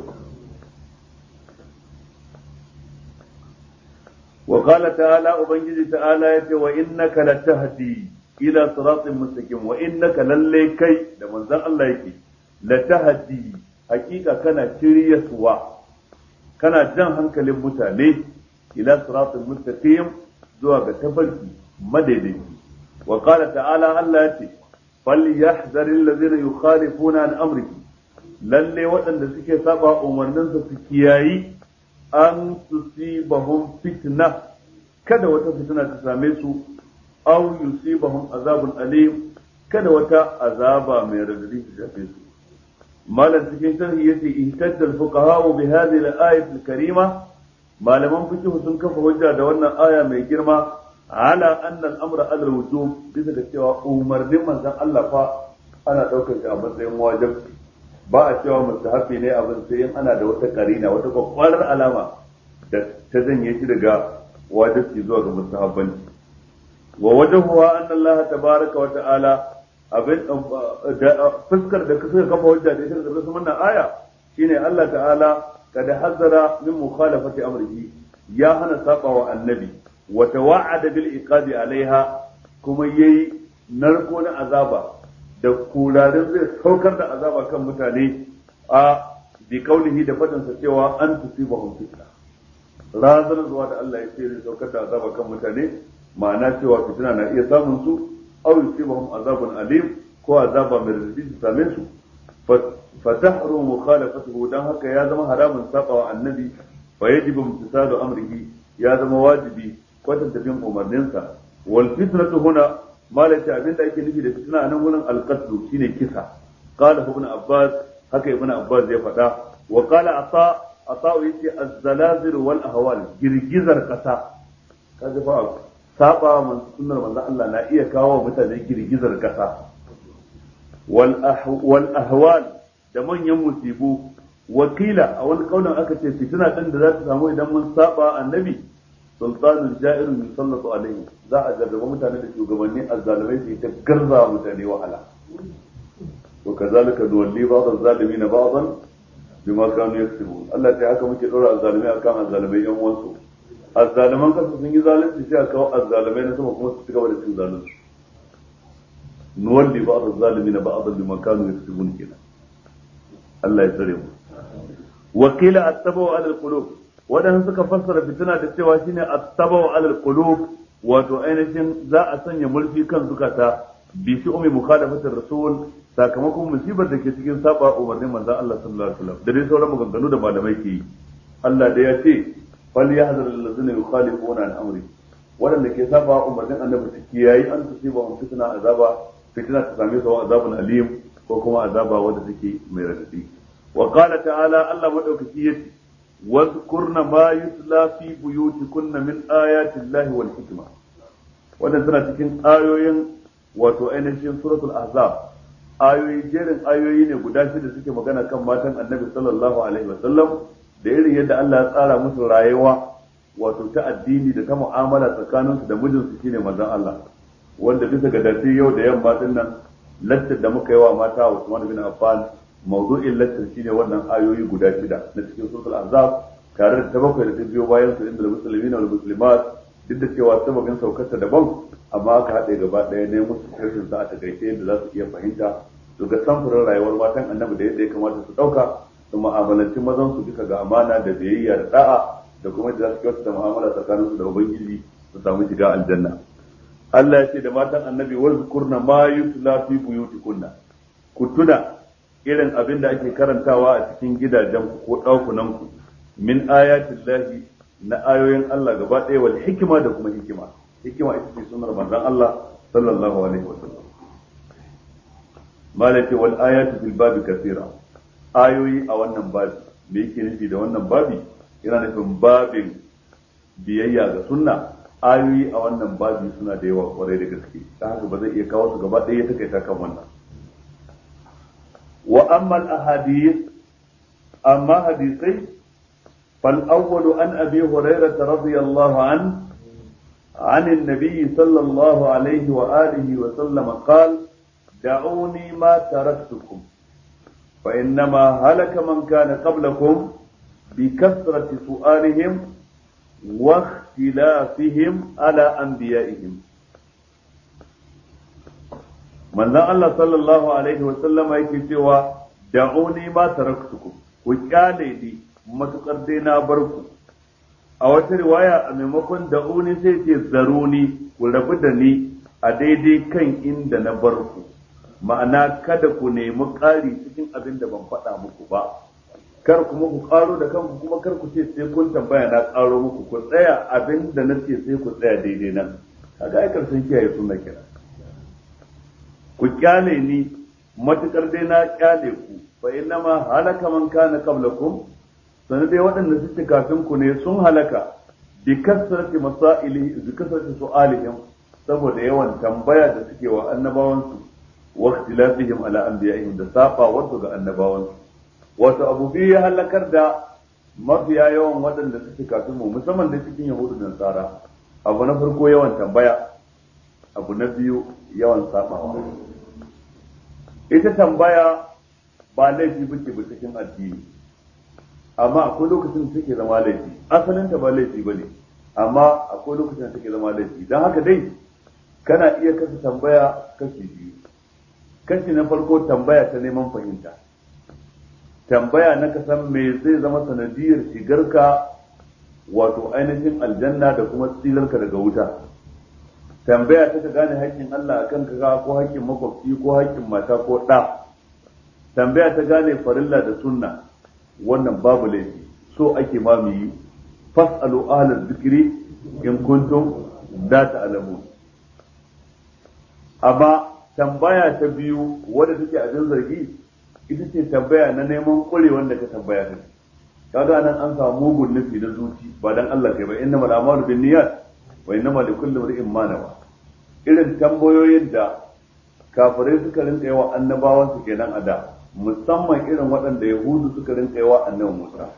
wa qala ta'ala ubangiji ta'ala yace wa innaka latahdi ila siratin mustaqim wa innaka lallai kai da manzon Allah yake latahdi hakika kana shiryaswa kana jan hankalin mutane ila siratul mustaqim zuwa ga tafarki madaidaici wa qala ta'ala Allah yace falyahzaril ladzina yukhalifuna an amrihi lalle waɗanda suke saba umarninsa su kiyayi an tusibahum fitna kada wata fitina ta same su aw yusibahum azabun alim kada wata azaba mai radadi ta shafe su malam cikin sharhi yace ihtajja al-fuqaha bi hadhihi al-ayat al-karima malaman fiqh sun kafa hujja da wannan aya mai girma ala anna al-amra ala al-wujub bisa da cewa umarnin manzon Allah fa ana daukar shi a matsayin wajibi ba a cewa mustahabi ne abin sai in ana da wata karina wata kwakwarar alama da ta janye shi daga wajibi zuwa ga mustahabbanci wa wajhuha anna Allah tabaraka wa ta'ala abin fuskar da suka kafa hujja da ita da su wannan aya shine Allah ta'ala kada hazara min mukhalafati amrihi ya hana saba wa annabi wa tawa'ada bil iqabi alaiha kuma yayi narko na azaba da kurarin zai saukar da azaba kan mutane a bi kaulihi da fadin sa cewa an tusibahum fitna razana zuwa da Allah ya ce zai saukar da azaba kan mutane ma'ana cewa fitina na iya samun su aw yusibahum azabun alim ko azaba mai radadi su same su fatahru mukhalafatuhu dan haka ya zama haramun saba wa annabi fa yajibu imtisalu amrihi ya zama wajibi kwatanta bin umarninsa wal fitnatu huna malaka abin da ake nufi da fitna nan gurin alqatlu shine kisa qala ibn abbas haka ibn abbas ya faɗa wa qala ata ata yace az-zalazil wal ahwal girgizar kasa kaga fa saba man sunnar manzon Allah na iya kawo mutane girgizar kasa wal ahwal da manyan musibu wakila a wani kaunin aka ce fitina din da za ta samu idan mun saba annabi sultanul ja'irun yusallatu alaihi za a jarraba mutane da shugabanni azzalumai su ta garza mutane wahala to kazalika duwalli ba'd az-zalimin ba'dan bima kanu yaksubun Allah ta haka muke dora azzalumai akan azzalumai yan uwansu azzaluman kasa sun yi zalunci sai a kawo azzalumai na sama kuma su ci gaba da cin zalunci nuwalli ba'd az-zalimin ba'dan bima kanu yaksubun kenan Allah ya tsare mu wakila at-tabu ala al-qulub wadanda suka fassara fitina da cewa shine at-tabu ala al-qulub wato ainihin za a sanya mulki kan zukata bi shi umi mukhalafatir rasul sakamakon musibar da ke cikin saba umarnin manzon Allah sallallahu alaihi wasallam da dai sauran maganganu da malamai ke yi Allah da ya ce fal yahzar allazina yukhalifuna an amri waɗanda ke saba umarnin annabi su kiyayi an tusiba hum fitna azaba fitina ta same su azabun alim ko kuma azaba wanda take mai radadi wa qala ta'ala Allah madaukaki yace واذكرن ما يتلى في بيوتكن من آيات الله والحكمة wannan tana cikin ayoyin wato ainihin suratul ahzab ayoyi jerin ayoyi ne guda shida suke magana kan matan annabi sallallahu alaihi wasallam da irin yadda Allah ya tsara musu rayuwa wato ta addini da ta mu'amala tsakaninsu da mijinsu shine manzon Allah wanda bisa ga dace yau da yamma din nan lattar da muka yi wa mata Usman bin Affan mawdu'in lattar shine wannan ayoyi guda shida na cikin suratul ahzab tare da ta bakwai da ta biyo bayan su inda muslimina wal muslimat duk da cewa sababin saukarta daban amma aka haɗe gaba ɗaya ne musu harshen sa a takaice yadda za su iya fahimta su ga samfurin rayuwar matan annabi da yadda ya kamata su ɗauka su mu'amalanci mazan su bisa ga amana da biyayya da da'a da kuma yadda za su kyautata mu'amala tsakanin su da ubangiji su samu shiga aljanna Allah ya ce da matan annabi wazkurna ma yutla fi buyutikunna ku tuna irin abin da ake karantawa a cikin gidajen ko ɗakunan ku min ayatin lahi na ayoyin Allah gaba ɗaya wal hikima da kuma hikima hikima ita ce sunar manzon Allah sallallahu alaihi wa sallam malaka wal ayatu fil babi kathira ayoyi a wannan babi me yake nufi da wannan babi yana nufin babin biyayya ga sunna ayoyi a wannan babi suna da yawa kwarai da gaske ta haka ba zai iya kawo su gaba ɗaya ta kai ta kan wannan wa amma al ahadith amma hadisai فالأول عن أبي هريرة رضي الله عنه عن النبي صلى الله عليه وآله وسلم قال دعوني ما تركتكم فإنما هلك من كان قبلكم بكثرة سؤالهم واختلافهم على أنبيائهم من الله صلى الله عليه وسلم يكتوى دعوني ما تركتكم وكالي لي matukar dai na bar ku a wata riwaya a maimakon da'uni sai ce zaruni ku rabu da ni a daidai kan inda na bar ku ma'ana kada ku nemi ƙari cikin abin da ban faɗa muku ba kar kuma ku ƙaro da kanku kuma kar ku ce sai kun tambaya na ƙaro muku ku tsaya abin da na ce sai ku tsaya daidai nan kaga ai karshen kiyaye sunna kira ku kyale ni matukar dai na kyale ku fa innama halaka man kana qablakum sanar dai waɗanda suke kafin ku ne sun halaka bi kasrati masaili bi kasrati su'alihim saboda yawan tambaya da suke wa annabawansu wa ikhtilafihim ala anbiya'ihim da saba wato ga annabawansu wato abu biyu ya halakar da mafiya yawan waɗanda suke kafin mu musamman da cikin yahudu da nasara abu na farko yawan tambaya abu na biyu yawan sabawa ita tambaya ba laifi bace ba cikin addini amma akwai lokacin da take zama laifi asalin ta ba laifi bane amma akwai lokacin da take zama laifi dan haka dai kana iya kasa tambaya kashi biyu kashi na farko tambaya ta neman fahimta tambaya na ka san me zai zama sanadiyar shigarka wato ainihin aljanna da kuma tsilarka daga wuta tambaya ta ka gane haƙƙin Allah akan ka ko haƙƙin makwabci ko haƙƙin mata ko ɗa tambaya ta gane farilla da sunna wannan babu laifi so ake ma mu yi fas'alu ahlal zikri in kuntum la ta'lamun amma tambaya ta biyu wadda take abin zargi ita ce tambaya na neman kure wanda ka tambaya ta kaga nan an samu mugun nufi na zuci ba dan Allah kai ba innamal a'malu binniyat wa innamal likulli imrin ma nawa irin tambayoyin da kafirai suka rinka yawa annabawan su kenan a da musamman irin waɗanda yahudu suka rinka yawa annabi Musa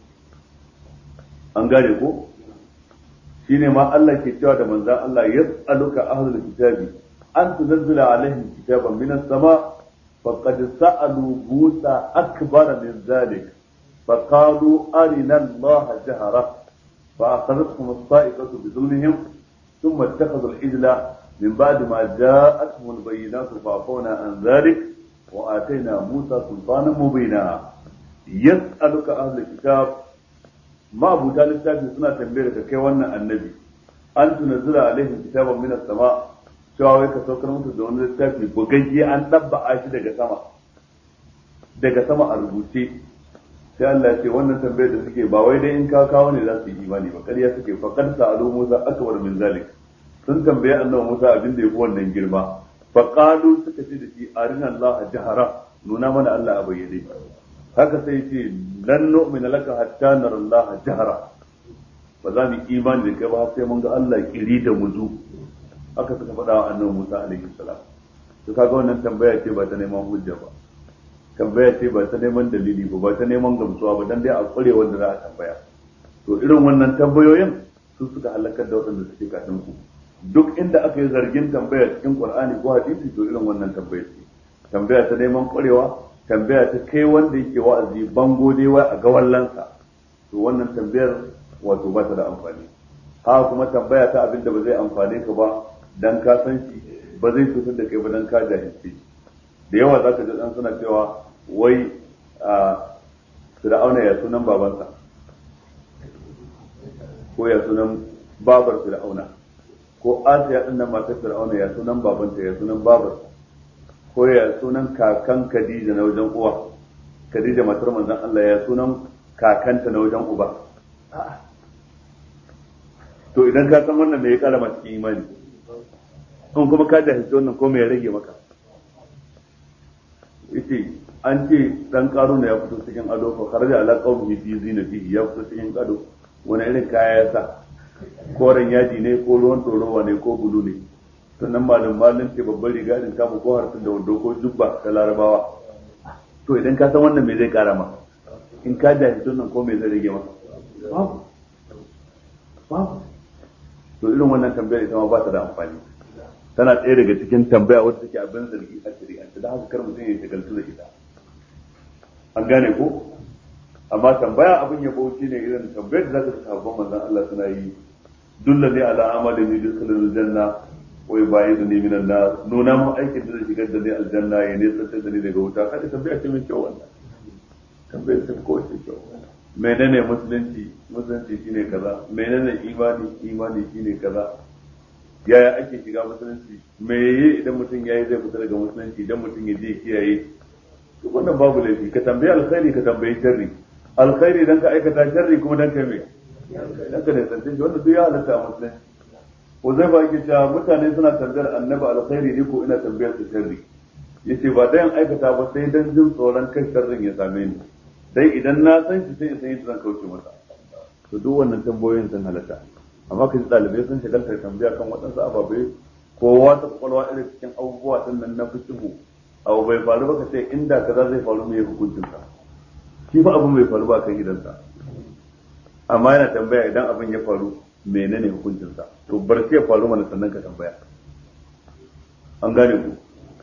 an gane ko shine ma Allah ke cewa da manzon Allah yas'aluka ahlul kitabi an tunzila alaihim kitaban minas sama faqad sa'alu Musa akbar min zalik فقالوا أرنا الله جهرة فأخذتهم الصائقة بظلمهم ثم اتخذوا العجل من بعد ما جاءتهم البينات فعفونا عن ذلك وآتينا موسى سلطانا مبينا يسألك أهل الكتاب ما أبو طالب تابي سنة تنبيرك كي وانا النبي أن تنزل عليهم كتابا من السماء cewa wai ka saukar musu da wani littafi bugagge an ɗabba shi daga sama daga sama a rubuce sai Allah ya ce wannan tambayar da suke ba wai dai in ka kawo ne za su yi imani ba ƙarya suke faqad sa'alu Musa akbar min zalik sun tambaye annabi Musa abin da yafi wannan girma fa qalu suka ce da shi arina Allah jahara nuna mana Allah a bayyane haka sai ce lan nu'mina laka hatta nara Allah jahara ba za mu imani da kai ba sai mun ga Allah kiri da muzu haka suka faɗa wa annabi Musa alaihi salam to kaga wannan tambaya ce ba ta neman hujja ba tambaya ce ba ta neman dalili ba ba ta neman gamsuwa ba dan dai a kure wanda za a tambaya to irin wannan tambayoyin su suka halakar da waɗanda suke kafin ku duk inda aka yi zargin tambaya cikin Qur'ani ko hadisi to irin wannan tambaya ce tambaya ta neman kwarewa tambaya ta kai wanda yake wa'azi bango dai wai a gawallansa to wannan tambayar wato ba ta da amfani haka kuma tambaya ta abin da ba zai amfane ka ba dan ka san shi ba zai cutar da kai ba dan ka jahilce da yawa za ka ji dan suna cewa wai a fir'auna ya sunan babansa ko ya sunan babar fir'auna ko asiya din nan matar fir'auna ya sunan babanta ya sunan babarsa ko ya sunan kakan khadija na wajen uwa khadija matar manzon Allah ya sunan kakanta na wajen uba to idan ka san wannan me ya kara masu imani in kuma ka jahilci wannan ko me ya rage maka yace an ce dan karuna ya fito cikin ado fa kharaja ala qawmihi fi zinatihi ya fito cikin ado wani irin kaya ya sa koren yaji ne ko ruwan torowa ne ko bulu ne sannan malam malin ce babban riga din kama ko harsun da wando ko jubba ta larabawa to idan ka san wannan me zai kara ma in ka jahilci wannan ko me zai rage maka babu babu to irin wannan tambayar ita ma ba ta da amfani tana ɗaya daga cikin tambaya wadda take abin zargi a shari'ance da haka kar mutum ya shagaltu da ita an gane ko amma tambaya abin ya bauchi ne irin tambayar da zaka ta sabon manzon Allah suna yi dulla ne ala amalin ni dukkan janna wai bayi da ni minan na nuna mun aikin da zai shigar da ni aljanna ya ne tsantar da ni daga wuta kada tambaya ce mai kyau wannan tambayar ta ko ce kyau menene musulunci musulunci shine kaza menene imani imani shine kaza yaya ake shiga musulunci me yayi idan mutum yayi zai fita daga musulunci idan mutum ya je kiyaye to wannan babu laifi ka tambayi alkhairi ka tambayi sharri alkhairi dan ka aikata sharri kuma dan kai me dan ka ne tantance wannan duk ya halatta a musulunci ko zai ba yake cewa mutane suna tambayar annabi alkhairi ne ko ina tambayar su sharri yace ba dan aikata ba sai dan jin tsoron kai sharrin ya same ni dai idan na san shi sai in san yadda zan kauce masa to duk wannan tambayoyin sun halatta amma ka ji ɗalibai sun shagalta tambaya kan waɗansu ababai kowa ta kwakwalwa irin cikin abubuwa din nan na fitihu abu bai faru ba ka ce inda kaza zai faru mai hukuncin sa shi fa abin bai faru ba kan gidansa amma yana tambaya idan abin ya faru menene hukuncin sa to bar sai ya faru mana sannan ka tambaya an gane ku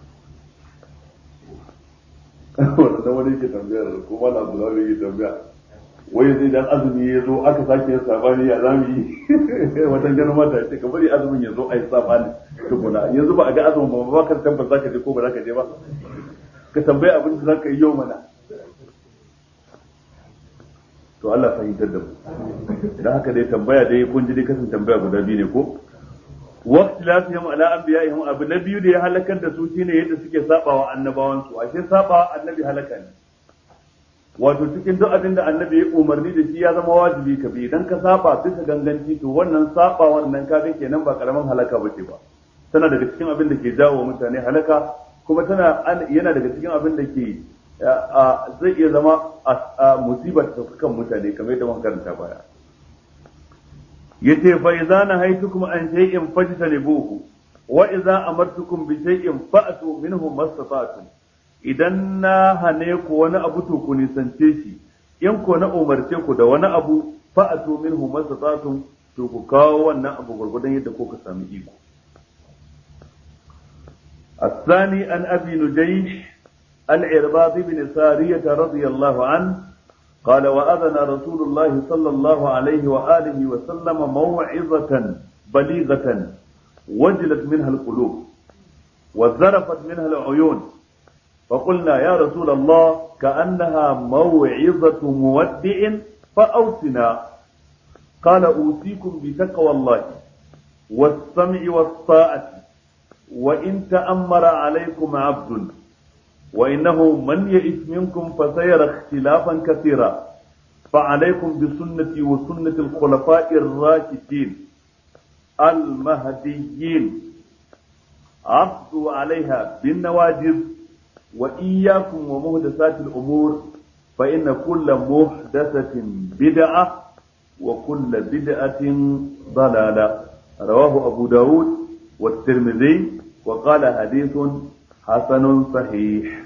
wannan wani yake tambayar ko wani abdullahi yake tambaya wai zai dan azumi ya zo aka sake yin sabani ya zamu yi watan ganin mata ce ka bari azumin ya zo a yi sabani tukuna yanzu ba a ga azumin ba ba ka tabbata zaka je ko ba zaka je ba ka tambaye abin da zaka yi yau mana to Allah fahimtar da mu dan haka dai tambaya dai kun ji dai kasan tambaya guda biyu ne ko waqti lafihim ala anbiya'ihim abu na biyu da ya halakar da su shine yadda suke sabawa annabawan su ashe sabawa annabi halaka ne wato cikin duk abin da annabi ya umarni da shi ya zama wajibi ka bi idan ka saba bisa ganganci to wannan saba wannan ka ga kenan ba karaman halaka bace ba tana daga cikin abin da ke jawo mutane halaka kuma tana yana daga cikin abin da ke zai iya zama a musibar ta kan mutane kamar yadda muka karanta baya yace fa idza nahaytukum an shay'in fajtanibuhu wa idza amartukum bi shay'in fa'tu minhu mastata'tum idan na hane ku wani abu to ku nisance shi in ko na umarce ku da wani abu fa'tu minhu mastata'tum to ku kawo wannan abu gurgudan yadda kuka sami iko الثاني عن أبي نجيش العرباض بن سارية رضي الله عنه قال وأذن رسول الله صلى الله عليه وآله وسلم موعظة بليغة وجلت منها القلوب وذرفت منها العيون فقلنا يا رسول الله كأنها موعظة مودع فأوصنا قال أوصيكم بتقوى الله والسمع والطاعة وإن تأمر عليكم عبد وإنه من يئس منكم فسيرى اختلافا كثيرا فعليكم بسنتي وسنة الخلفاء الراشدين المهديين عضوا عليها بالنواجذ وإياكم ومهدسات الأمور فإن كل محدثة بدعة وكل بدعة ضلالة رواه أبو داود والترمذي وقال حديث حسن صحيح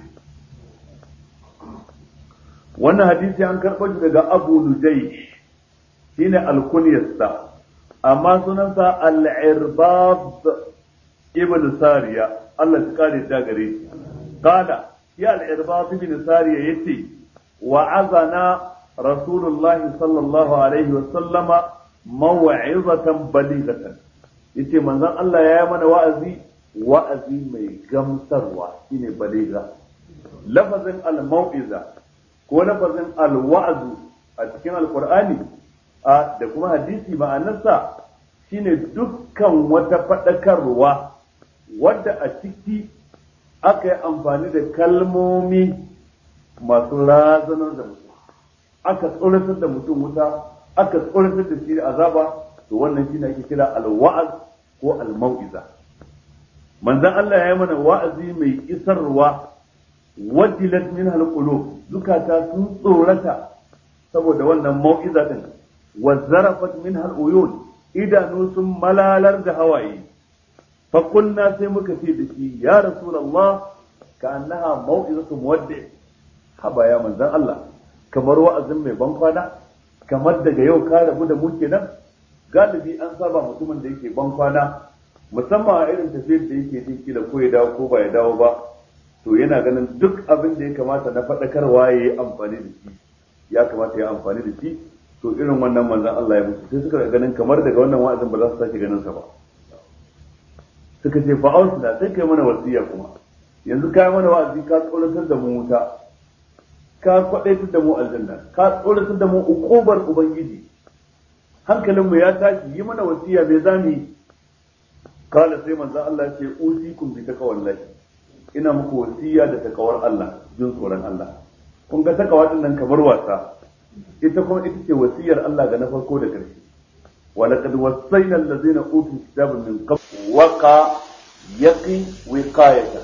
wannan hadisi an karɓo shi daga Abu Nujayh shine alkunyarsa amma sunansa al-Irbad ibn Sariya Allah ya kare da gare shi qala ya al-Irbad ibn Sariya yace wa'azana Rasulullah sallallahu alaihi wa sallama maw'izatan balighatan yace manzon Allah ya yi mana wa'azi wa'azi mai gamsarwa shine baligha lafazin al-mau'iza ko lafazin al-wa'zu a cikin alqur'ani a da kuma hadisi ma'anarsa shine dukkan wata faɗakarwa wadda a ciki aka yi amfani da kalmomi masu razanar da mutum aka tsoratar da mutum wuta aka tsoratar da shi azaba to wannan shine ake kira al-wa'az ko al-mau'iza manzon Allah ya yi mana wa'azi mai isarwa wajilat min al-qulub zukata sun tsorata saboda wannan mau'iza din wa zarafat min al-uyun idanu sun malalar da hawaye fa kunna sai muka ce da shi ya rasulullah ka annaha mau'izatu muwaddi haba ya manzon Allah kamar wa'azin mai ban kwana kamar daga yau ka rabu da mu kenan galibi an saba mutumin da yake ban kwana musamman a irin tafiyar da yake jin kila ko ya dawo ko ba ya dawo ba to yana ganin duk abin da ya kamata na faɗakarwa ya yi amfani da shi ya kamata ya amfani da shi to irin wannan manzan Allah ya musu sai suka ganin kamar daga wannan wa'azin ba za su sake ganin sa ba suka ce fa ausna sai kai mana wasiya kuma yanzu kai mana wa'azi ka tsoratar da mu wuta ka kwadaitar da mu aljanna ka tsoratar da mu ukubar ubangiji hankalinmu ya tashi yi mana wasiya me zamu yi kala sai manzan Allah ya ce usikum bi taqwallahi ina muku wasiya da takawar Allah jin tsoron Allah kun ga takawa din nan kamar wasa ita kuma ita ce wasiyar Allah ga na farko da ƙarshe wa laqad wassayna allazina utul kitaba min qabl waqa yaqi wiqayatan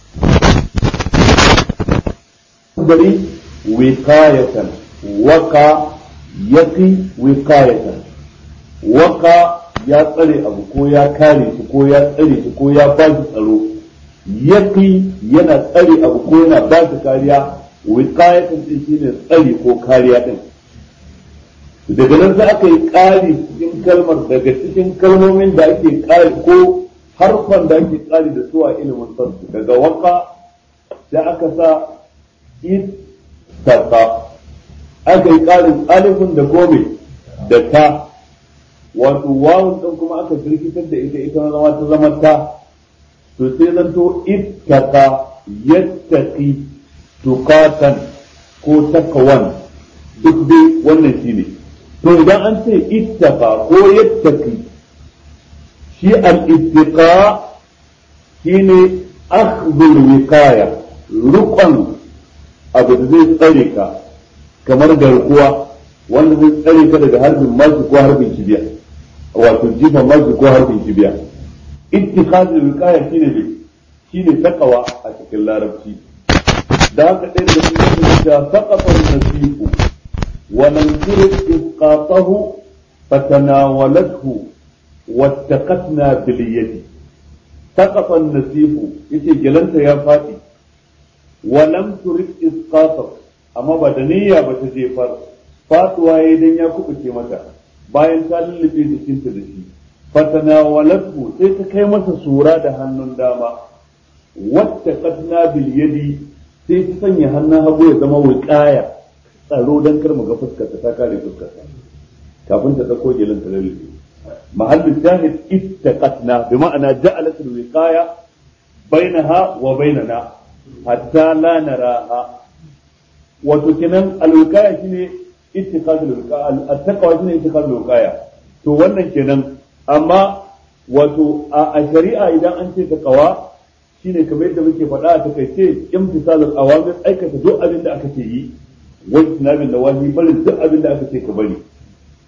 gari wiqayatan waqa yaqi wiqayatan waqa ya tsare abu ko ya kare shi ko ya tsare shi ko ya ba shi tsaro yaki yana tsare abu ko yana ba shi kariya wiqayatan din shine tsare ko kariya din daga nan sai aka yi ƙari cikin kalmar daga cikin kalmomin da ake ƙari ko harfan da ake ƙari da su a ilimin sarsu daga waka sai aka sa ittaqa aka yi ƙarin alifin da gome da ta wato wawun din kuma aka jirkitar da ita ita zama ta zama ta to sai zanto ittaka yattaqi tukatan ko takawan duk dai wannan shine to idan an ce ittaka ko yattaqi shi al-ittiqa shine akhdhul wiqaya rukun abu da zai tsare ka kamar garkuwa wanda zai tsare ka daga harbin masu ko harbin kibiya wato jifan masu ko harbin kibiya ittikhazul wiqaya shine ne shine takawa a cikin larabci da haka ɗaya da cikin da saqafa nasifu wa lam turid isqatahu fatanawalathu wattaqatna bil yadi saqafa nasifu yace gelanta ya fadi wa lam turid isqatahu amma ba da niyya ba ta jefar fatuwa yayin dan ya kubuce mata bayan ta lullube jikinta da shi fatanawalathu sai ta kai masa sura da hannun dama wata katna bil yadi sai ta sanya hannun hagu ya zama wiqaya tsaro dan kar mu ga fuskarta ta kare fuskarta kafin ta dauko gelin ta lullube mahallin shahid ittaqatna bi ma'ana ja'alat al wiqaya bainaha wa bainana hatta la naraha wato kenan al wiqaya shine ittikhadul wiqaya al taqwa shine ittikhadul wiqaya to wannan kenan amma wato a shari'a idan an ce taqwa shine kamar yadda muke faɗa a takaice imtisalul awamir aikata duk abin da aka ce yi wani sinabin da wani barin duk abin da aka ce ka bari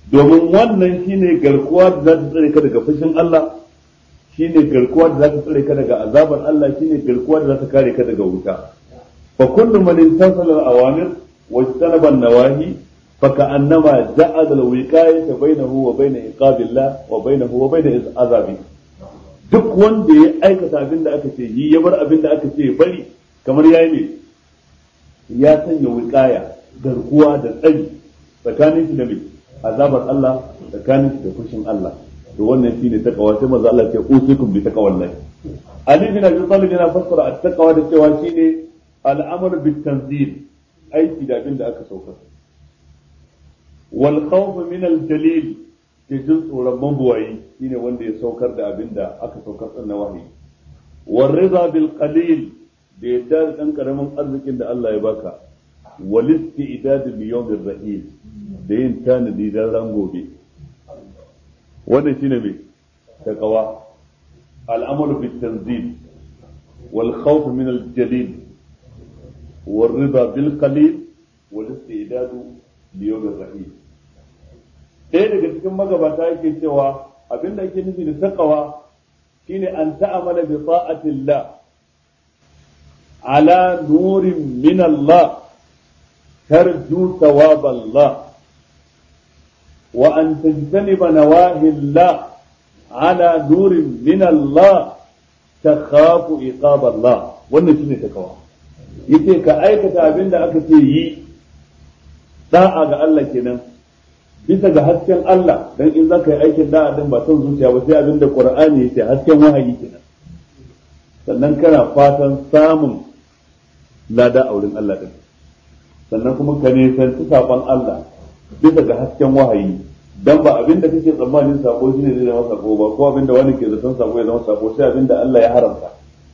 domin wannan shine garkuwa da za ta tsare ka daga fushin Allah shine garkuwa da za ta tsare ka daga azabar Allah shine garkuwa da za ta kare ka daga wuta fa kullu man intasala al-awamir wa ijtanaba an-nawahi fa ka'annama ja'ala al-wiqayata bainahu wa bain iqabillah wa bainahu wa bain azabi duk wanda ya aikata abin da aka ce yi ya bar abin da aka ce bari kamar yayi ne ya sanya wiqaya garkuwa da tsari tsakanin shi da mai azabar Allah tsakanin shi da fushin Allah to wannan shine takawa sai manzo Allah ya usikum bi taqwallahi Ali bin Abi Talib yana fassara at-taqwa da cewa shine al-amru bit tanzil aiki da abin da aka saukar wal khawf min al-jalil ke jin tsoron mabuwayi shine wanda ya saukar da abin da aka saukar din na wahayi war rida bil qalil da yadda da dan karamin arzikin da Allah ya baka wal istidad bi yawmir rahim da yin tanadi dan ran gobe wannan shine mai taqwa al'amalu bit tanzil wal khawf min al jalil wal rida bil qalil wal istidad li yawm ar rahim ɗaya daga cikin magabata yake cewa abinda ake nufi da taqwa shine an ta'amala bi ta'atillah ala nurin min Allah tarju thawab Allah وأن تجتنب نواهي الله على نور من الله تخاف عقاب الله wannan shine takawa yace ka aikata abin da aka ce yi da'a ga Allah kenan bisa ga hasken Allah dan in zaka yi aikin da'a din ba son zuciya ba sai abin da Qur'ani yace hasken wahayi kenan sannan kana fatan samun lada a wurin Allah din sannan kuma ka nisanci saban Allah bisa ga hasken wahayi dan ba abin da kake tsammanin sako shine zai zama sako ba ko abin da wani ke zaton sako ya zama sako sai abin da Allah ya haramta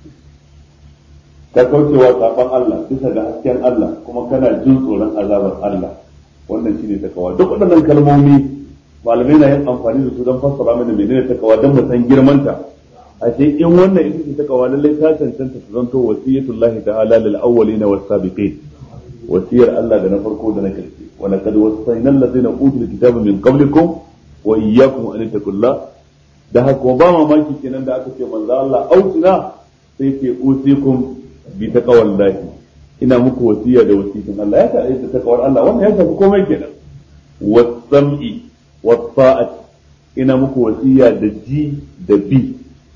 ka kaucewa saban Allah bisa ga hasken Allah kuma kana jin tsoron azabar Allah wannan shine takawa duk waɗannan kalmomi malamai na yin amfani da su don fassara mana menene takawa don mu san girmanta a ce in wannan ita ce takawa lallai ta cancanta ta zanto wasiyatullahi ta'ala lil awwalina was sabiqin wasiyar Allah da na farko da na karshe wa laqad wasayna allazina utul kitaba min qablikum wa iyyakum an taqulla da haka ba mamaki kenan da aka ce manzo Allah ausina sai ce usikum bi taqwallahi ina muku wasiya da wasiyin Allah ya ta da takawar Allah wannan ya tafi komai kenan was-sam'i was-sa'at ina muku wasiya da ji da bi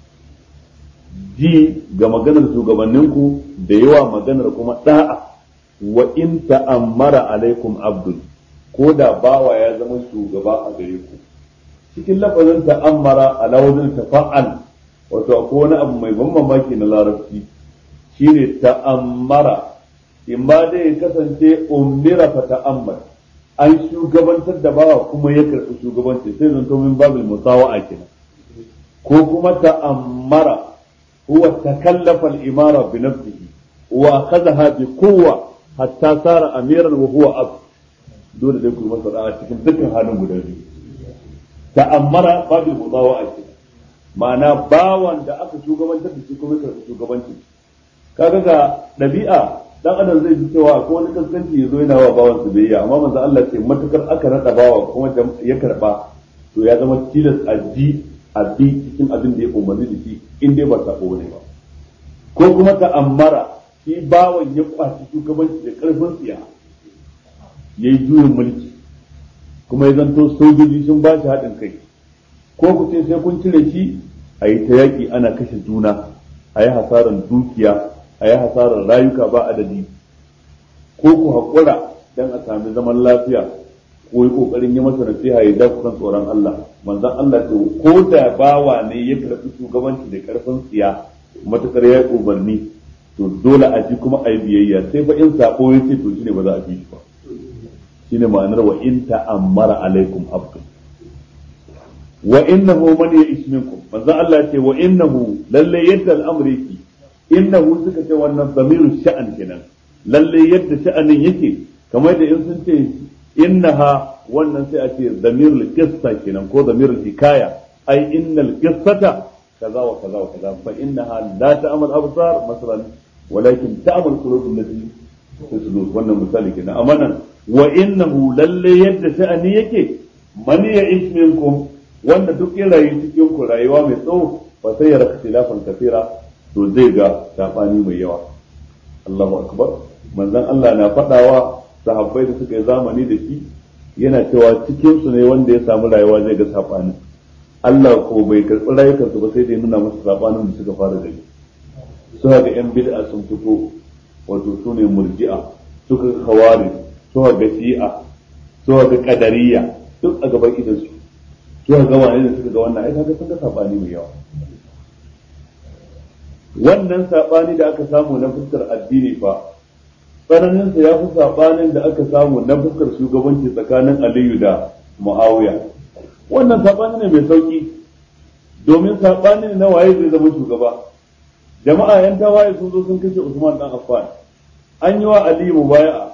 ji ga maganar shugabanninku da yawa maganar kuma da'a wa in ta'ammara alaikum abdul ko da bawa ya zama shugaba a gare ku cikin lafazin ta'ammara ala wajen tafa'al wato akwai wani abu mai ban mamaki na larabci shine ta'ammara in ba dai ya kasance umira fa ta'ammar an shugabantar da bawa kuma ya karɓi shugabanci sai zanto min babil musawa'a kenan ko kuma ta'ammara huwa takallafa al-imara bi nafsihi wa akhadha bi quwwa hatta sara amiran wa huwa ab dole dai ku masa a cikin dukkan halin guda biyu ta'ammara babil musawa'a kenan ma'ana bawan da aka shugabantar da shi kuma karɓi shugabanci kaga ga ɗabi'a dan adam zai ji cewa ko wani kaskanci ya zo yana wa bawan su biyayya amma manzo Allah ce matukar aka rada bawa kuma ya karba to ya zama tilas a ji a bi cikin abin da ya umarni da shi in dai ba sako ne ba ko kuma ta ammara shi bawan ya kwaci shugabanci da karfin tsiya yayi juyin mulki kuma ya zanto sojoji sun ba shi haɗin kai ko ku ce sai kun cire shi a yi ta yaƙi ana kashe juna a yi hasaran dukiya a yi hasarar rayuka ba adadi ko ku haƙura don a sami zaman lafiya ko yi ƙoƙarin yi masa nasiha ya ja kusan tsoron Allah manzon Allah ce ko da bawa ne ya karɓi shugabanci da ƙarfin tsiya matuƙar ya yi umarni to dole a ji kuma a yi biyayya sai fa in sako ya ce to shine ba za a bi shi ba shine ma'anar wa in ta'ammara alaikum abdu wa innahu man ya'ish minkum manzon Allah ce wa innahu lalle yadda al'amri yake innahu suka ce wannan zamiru sha'an kenan lalle yadda sha'anin yake kamar da in sun ce innaha wannan sai a ce zamirul qissa kenan ko zamirul hikaya ai innal qissata kaza wa kaza wa kaza fa innaha la ta'mal absar masalan walakin ta'mal qulub allati tasdur wannan misali kenan amma nan wa innahu lalle yadda sha'ani yake man ya minkum wanda duk ya rayu cikin ku rayuwa mai tsawo fa sai ya raka tilafan kafira to zai ga sabani mai yawa Allahu akbar manzon Allah na fadawa sahabbai da suka yi zamani da shi yana cewa cikin su ne wanda ya samu rayuwa zai ga sabani Allah ko bai karɓi rayukansu ba sai da ya nuna musu sabanin da suka fara gani suka ga yan bid'a sun fito wato su ne murji'a suka ga khawari suka ga shi'a suka ga qadariyya duk a gaban idan su suka ga wani da suka ga wannan ai kaga sun ga sabani mai yawa wannan sabani da aka samu na fuskar addini fa tsananin sa ya fi sabanin da aka samu na fuskar shugabanci tsakanin Aliyu da Muawiya wannan sabani ne mai sauki domin sabani ne na waye zai zama shugaba jama'a yan tawaye sun zo sun kashe Usman dan Affan an yi wa Ali mubaya'a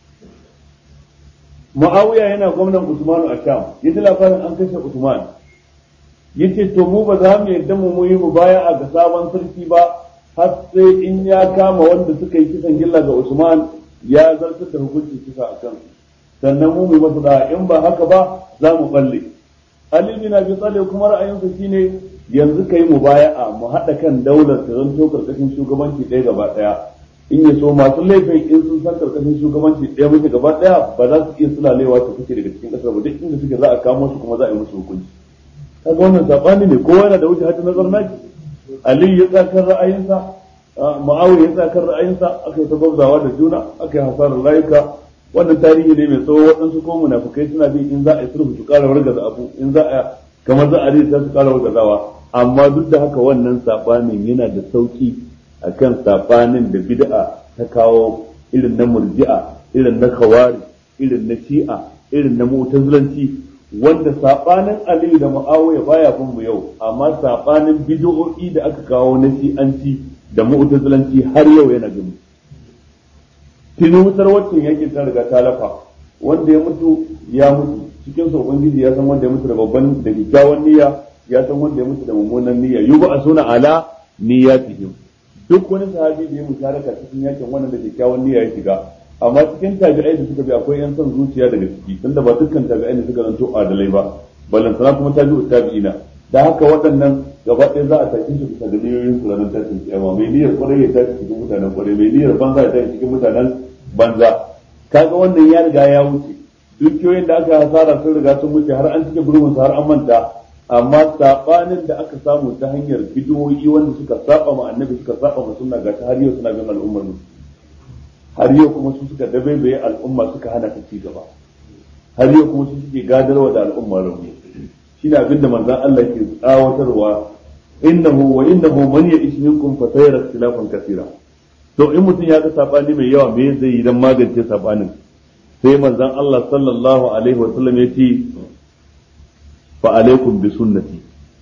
Muawiya yana gwamnan Usman a Sham yaji labarin an kashe Usman yace to mu ba za mu yadda mu yi mubaya'a ga sabon sarki ba har sai in ya kama wanda suka yi kisan gilla ga Usman ya zartar da hukuncin kisa a kan sannan mu mu masa da in ba haka ba za mu balle Ali bin Abi Talib kuma ra'ayinsa shine yanzu kai mubaya'a mu haɗa kan daular ta zanto karkashin shugabanci ɗaya gaba ɗaya in ya so masu laifin in sun san karkashin shugabanci ɗaya muke gaba ɗaya ba za su iya sulalewa su fice daga cikin ƙasar ba duk inda suke za a kamo su kuma za a yi musu hukunci kaga wannan sabani ne kowa yana da wuce hajji nazar naki Ali ya tsakar ra'ayinsa Muawiya ya tsakar ra'ayinsa aka yi ta gwabzawa da juna aka yi hasarar rayuka wannan tarihi ne mai tsawo waɗansu ko munafukai suna bin in za a yi sulhu su ƙara wargaza abu in za a kamar za a risa su ƙara wargazawa amma duk da haka wannan sabanin yana da sauki akan sabanin da bid'a ta kawo irin na murji'a irin na khawari irin na shi'a irin na mu'tazilanci wanda sabanin aliyu da muawiya baya bin mu yau amma sabanin bid'o'i da aka kawo na shi'anci da mu'tazilanci har yau yana bin mu tuni wutar waccan yakin ta riga ta lafa wanda ya mutu ya mutu cikin sa ubangiji ya san wanda ya mutu da babban da kyakkyawan niyya ya san wanda ya mutu da mummunan niyya yuba asuna ala niyyatihim duk wani sahabi da ya musharaka cikin yakin wannan da kyakkyawan niyya ya shiga amma cikin tabi'ai da suka bi akwai yan son zuciya daga ciki tunda ba dukkan tabi'ai ne suka zanto adalai ba ballantana kuma tabi'u tabi'ina da haka waɗannan gaba ɗaya za a tafi su bisa da niyoyin su ranar tashin kiyama mai niyyar kwarai ya tashi cikin mutanen kwarai mai niyyar banza ya tashi cikin mutanen banza kaga wannan ya riga ya wuce dukiyoyin da aka hasara sun riga sun wuce har an cike gurbin su har an manta amma sabanin da aka samu ta hanyar bidiyoyi wanda suka saba ma annabi suka saba ma sunna ga har yau suna bin al'ummar mu har yau kuma su suka dabaibaye al'umma suka hana ta ci gaba har yau kuma su suke gadarwa da al'umma rauni shi ne abinda manzon Allah ke tsawatarwa innahu wa innahu man ya'ish minkum fa sayara ikhtilafan kaseera to in mutum ya ga sabani mai yawa me zai yi dan magance sabanin sai manzon Allah sallallahu alaihi wa sallam ya ce fa alaikum bi sunnati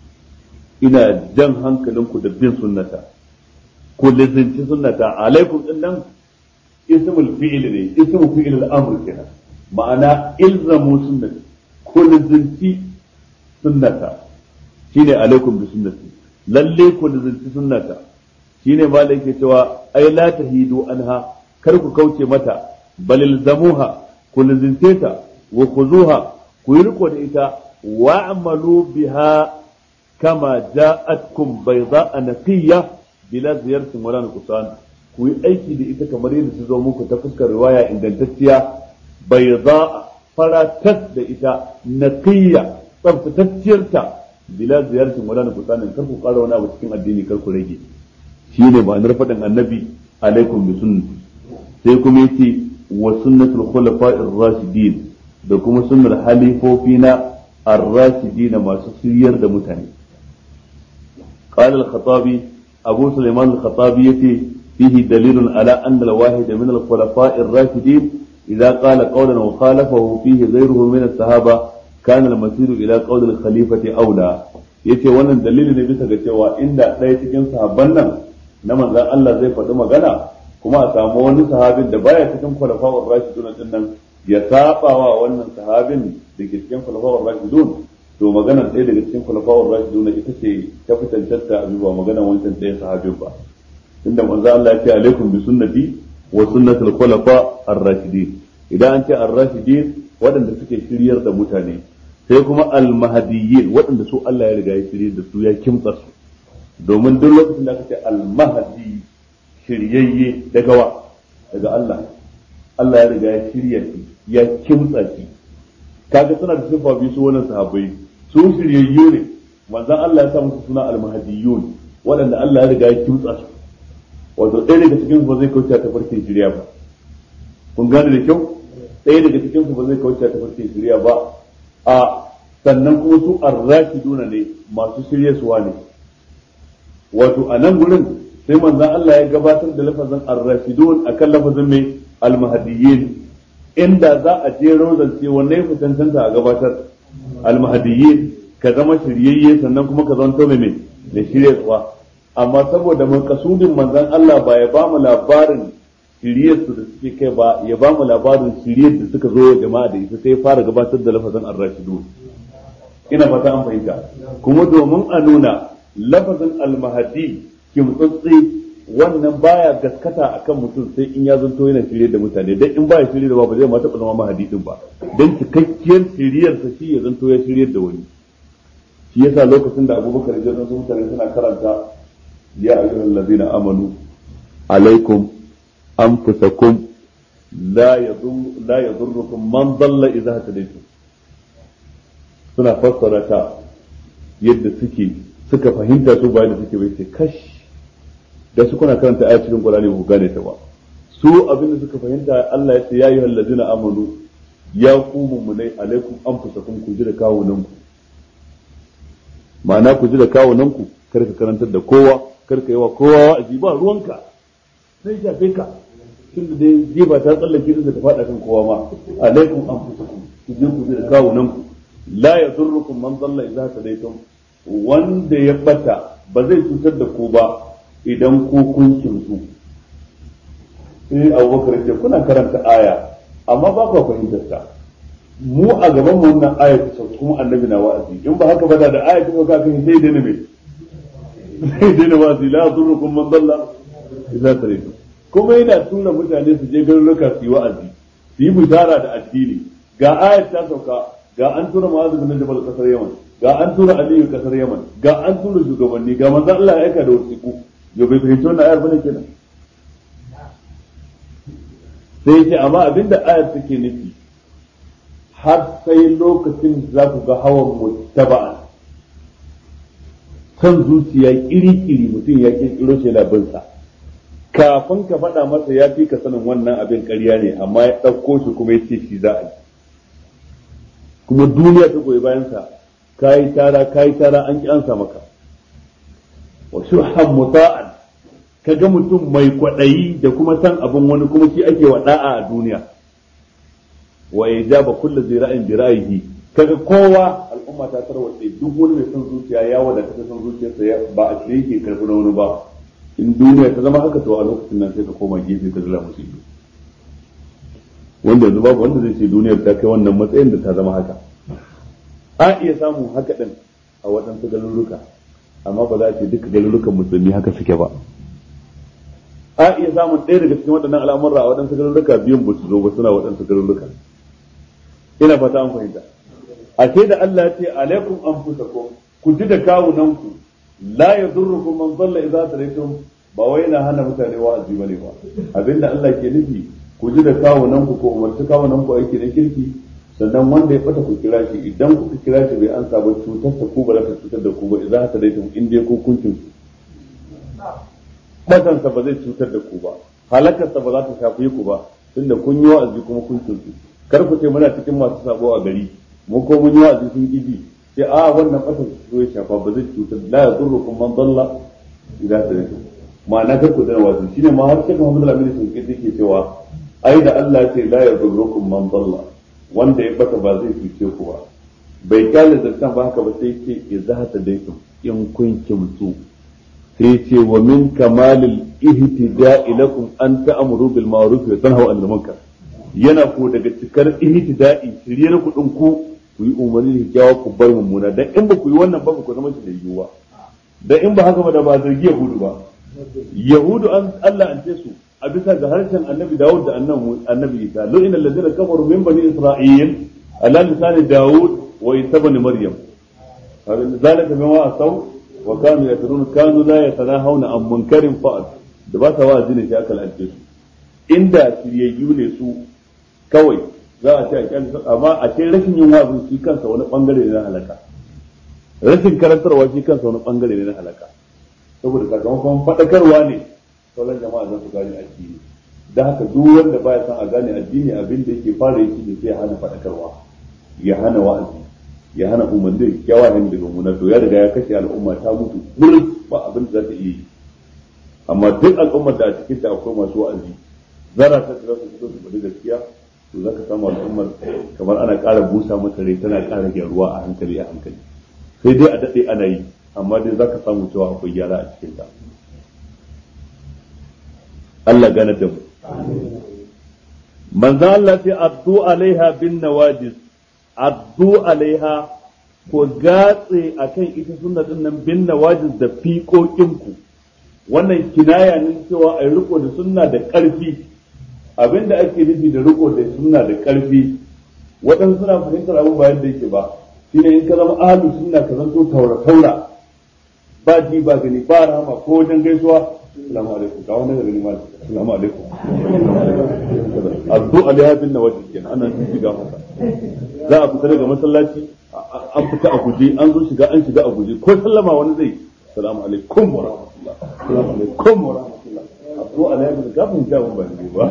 ina jan hankalinku da bin sunnata ku lizinci sunnata alaikum din nan ismul fi'il ne ismul fi'il al-amr kenan ma'ana ilzamu sunnati ku lizinci sunnata shine alaikum bi sunnati lalle ku lizinci sunnata shine ma da yake cewa ai la tahidu anha kar ku kauce mata bal ilzamuha ku lizince ta wa khuzuha ku yi riko da ita wa'malu biha kama ja'atkum bayda'a naqiyya bila ziyartin wala nuqsan ku yi aiki da ita kamar yadda ta zo muku ta fuskar riwaya ingantacciya bayda'a faratas da ita naqiyya tsaftatacciyarta bila ziyartin wala nuqsan kar ku ƙara wani abu cikin addini kar ku rage shine ma'anar faɗin annabi alaikum bi sunnati sai kuma yace wa sunnatul khulafa'ir rashidin da kuma sunnar halifofina ar-rashidin masu shiryar da mutane قال الخطابي أبو سليمان الخطابي يتي فيه دليل على أن الواحد من الخلفاء الراشدين إذا قال قولا وخالفه فيه غيره من الصحابة كان المسير إلى قول الخليفة أولى yace wannan dalili ne bisa ga cewa inda ɗaya cikin sahabban nan na manzan Allah zai faɗi magana kuma a samu wani sahabin da baya cikin khulafa'ur rashidun din nan ya saba wa wannan sahabin da ke cikin khulafa'ur rashidun to maganar ɗaya daga cikin khulafa'ur rashidun ita ce ta fi tantanta a ba maganar wancan ɗaya sahabin ba inda manzo Allah ya ce alaikum bi sunnati wa sunnatul khulafa ar-rashidin idan an ce ar-rashidin waɗanda suke shiryar da mutane sai kuma al-mahdiyyin waɗanda su Allah ya riga ya shirye da su ya kimtsa su domin duk lokacin da aka ce al-mahdi shiryayye daga wa daga Allah Allah ya riga ya shirya shi ya kimtsa shi kaga suna da sifa biyu su wannan sahabbai su shiryayyu ne manzon Allah ya sa musu suna al-mahdiyyun waɗanda Allah ya riga ya kimtsa su wato ɗaya daga cikin su ba zai kauce ta farkin shirya ba kun gane da kyau ɗaya daga cikin su ba zai kauce ta farkin shirya ba a sannan kuma su arrashiduna ne masu shirye suwa ne wato a nan gurin sai manzon Allah ya gabatar da lafazin ar-rashidun akan lafazin mai al-mahdiyyin inda za a je rozance wanne ya tantanta a gabatar al-mahdiyyin ka zama shiryayye sannan kuma ka zanto mai mai shiryarwa amma saboda makasudin manzon Allah ba ya bamu labarin shiryar su da suke kai ba ya bamu labarin shiryar da suka zo jama'a da ita sai ya fara gabatar da lafazin ar-rashidun ina fata an fahimta kuma domin a nuna lafazin almahadi kimtsatsi wannan baya gaskata akan mutum sai in ya zanto yana shirye da mutane dan in baya shirye da ba zai ma taɓa zama mahadi din ba dan cikakkiyar shiryar sa shi ya zanto ya shirye da wani shi yasa lokacin da Abubakar ya zo mutane suna karanta ya ayyuhal ladina amanu alaikum anfusakum la yadur la yadurrukum man dalla idza hadaytum suna fassara ta yadda suke suka fahimta su bayan da suke bai ce kash da su kuna karanta ayat cikin Qur'ani ba ku gane ta ba su abin da suka fahimta Allah ya ce ya ayyuhal ladina amanu ya ku mummunai alaikum anfusakum ku ji da kawunan ku ma'ana ku ji da kawunan ku kar ka karantar da kowa kar ka yi wa kowa wa'azi ba ruwanka sai shafe ka tun da dai jiba ta tsallake da ta faɗa kan kowa ma alaikum anfusakum ku ji ku ji da kawunan ku la yadurrukum man dalla idza tadaytum wanda ya bata ba zai cutar da ku ba idan ku kun kimsu sai abubakar ce kuna karanta aya amma ba ku fahimtar ta mu a gaban mu wannan aya ta sauka kuma annabi na wa'azi in ba haka ba da aya ta sauka kan sai dai me sai dai na wa'azi la yadurrukum man dalla idza tadaytum kuma yana tura mutane su je garuruka su yi wa'azi su yi bishara da addini ga ayat ta sauka ga an tura ma'azu bin jabal kasar yaman ga an tura aliyu kasar yaman ga an tura shugabanni ga manzo Allah ya aika da wasiku yo bai fahimci wannan ayar bane kenan sai ce amma abinda ayar take nufi har sai lokacin za ku ga hawan mutaba'an kan zuciya kiri-kiri mutum ya kirkiro shi labinsa kafin ka faɗa masa ya fi ka sanin wannan abin ƙarya ne amma ya ɗauko shi kuma ya ce shi za a yi kuma duniya ta goyi bayansa kayi tara kayi tara an ki ansa maka wa shuhan muta'an kaga mutum mai kwaɗayi da kuma san abin wani kuma shi ake wa da'a a duniya wa ijaba kullu zira'in bi ra'yihi kaga kowa al'umma ta tarwace duk wani mai son zuciya ya wadata ta son zuciyarsa ba a shirye yake karɓi na wani ba in duniya ta zama haka to a lokacin nan sai ka koma gefe ka zira musu ido wanda yanzu babu wanda zai ce duniyar ta kai wannan matsayin da ta zama haka a iya samun haka din a waɗansu garuruka amma ba za a ce duka garurukan musulmi haka suke ba a iya samun ɗaya daga cikin waɗannan al'amurra a waɗansu garuruka biyun ba su zo ba suna waɗansu garuruka ina fata an fahimta a ce da Allah ya ce alaikum anfusakum ku ji da kawunanku la yadurrukum man dalla idza tadaytum ba wai yana hana mutane wa'azi bane ba abinda Allah ke nufi ku ji da kawunanku ko umarci kawunanku aiki na kirki sannan wanda ya bata ku kira shi idan kuka kira shi bai ansa ba cutar ta ku ba za ta cutar da ku ba idza tadaytum in dai ku kun kinsu batansa ba zai cutar da ku ba halakarsa ba za ta shafi ku ba tunda kun yi wa'azi kuma kun kinsu kar ku ce muna cikin masu sabo a gari mu ko mun yi wa'azi sun ƙi sai a wannan ƙasar su ya shafa ba zai cutar la ya zurru kun man dalla idan ta yake ma'ana kar ku dana wa'azi shine ma har sai Muhammad Al-Amin sun ƙi yake cewa ai da Allah ya ce la ya zurru kun man dalla wanda ya bata ba zai cuce ku ba bai kyale zantan ba haka ba sai ce idza ta daitum in kun kimtu sai ce wa min kamalil ihtida'i lakum an ta'muru bil ma'ruf wa tanhaw 'anil munkar yana ko daga cikar ihtida'i shiryar kudin ku ku yi umarni da kyawa ku bar mummuna dan in ba ku yi wannan ba ku zama shi da yiwuwa dan in ba haka ba da ba zargi yahudu ba yahudu an Allah an ce su a bisa ga harshen annabi Dawud da annabi Isa lo inna allazina kafaru min bani isra'il ala lisani Dawud wa isa ibn maryam zalika bima asaw wa kanu yatrun kanu la yatanahawna an munkarin fa'al da ba sa wa'azi ne sai aka lalace su inda shiryayyu ne su kawai za a ce a kyan amma a ce rashin yin wa'azi shi kansa wani bangare ne na halaka rashin karantarwa shi kansa wani bangare ne na halaka saboda sakamakon faɗakarwa ne sauran jama'a za su gane addini da haka duk wanda baya son a gane addini abin da yake fara yi ne sai ya hana faɗakarwa ya hana wa'azi ya hana umarni da kyawa hin daga muna to ya riga ya kashe al'umma ta mutu burin ba abin da za ta iya yi amma duk al'ummar da a cikin ta akwai masu wa'azi zara ta za su fito su faɗi gaskiya to za ka samu al'ummar kamar ana ƙara busa mata rai tana ƙara gyaruwa a hankali a hankali sai dai a daɗe ana yi amma dai za ka samu cewa akwai gyara a cikin ta Allah gane da mu manzo Allah ce addu alaiha bin nawajis addu alaiha ko gatse akan ita sunna din nan bin nawajis da fiƙoƙinku wannan kinaya ne cewa ai riko da sunna da ƙarfi abinda ake nufi da riko da sunna da ƙarfi waɗansu suna fahimtar abin bayan da yake ba shine in ka zama ahlus sunna ka zanto taura taura ba ji ba gani ba rahama ko wajen gaisuwa assalamu alaikum ga wani gani mal assalamu alaikum addu alaiha bin nawajid kenan ana sun shiga masa za a fita daga masallaci an fita a guje an zo shiga an shiga a guje ko sallama wani zai assalamu alaikum wa rahmatullah assalamu alaikum wa rahmatullah addu alaiha bin kafin jawab ba ne ba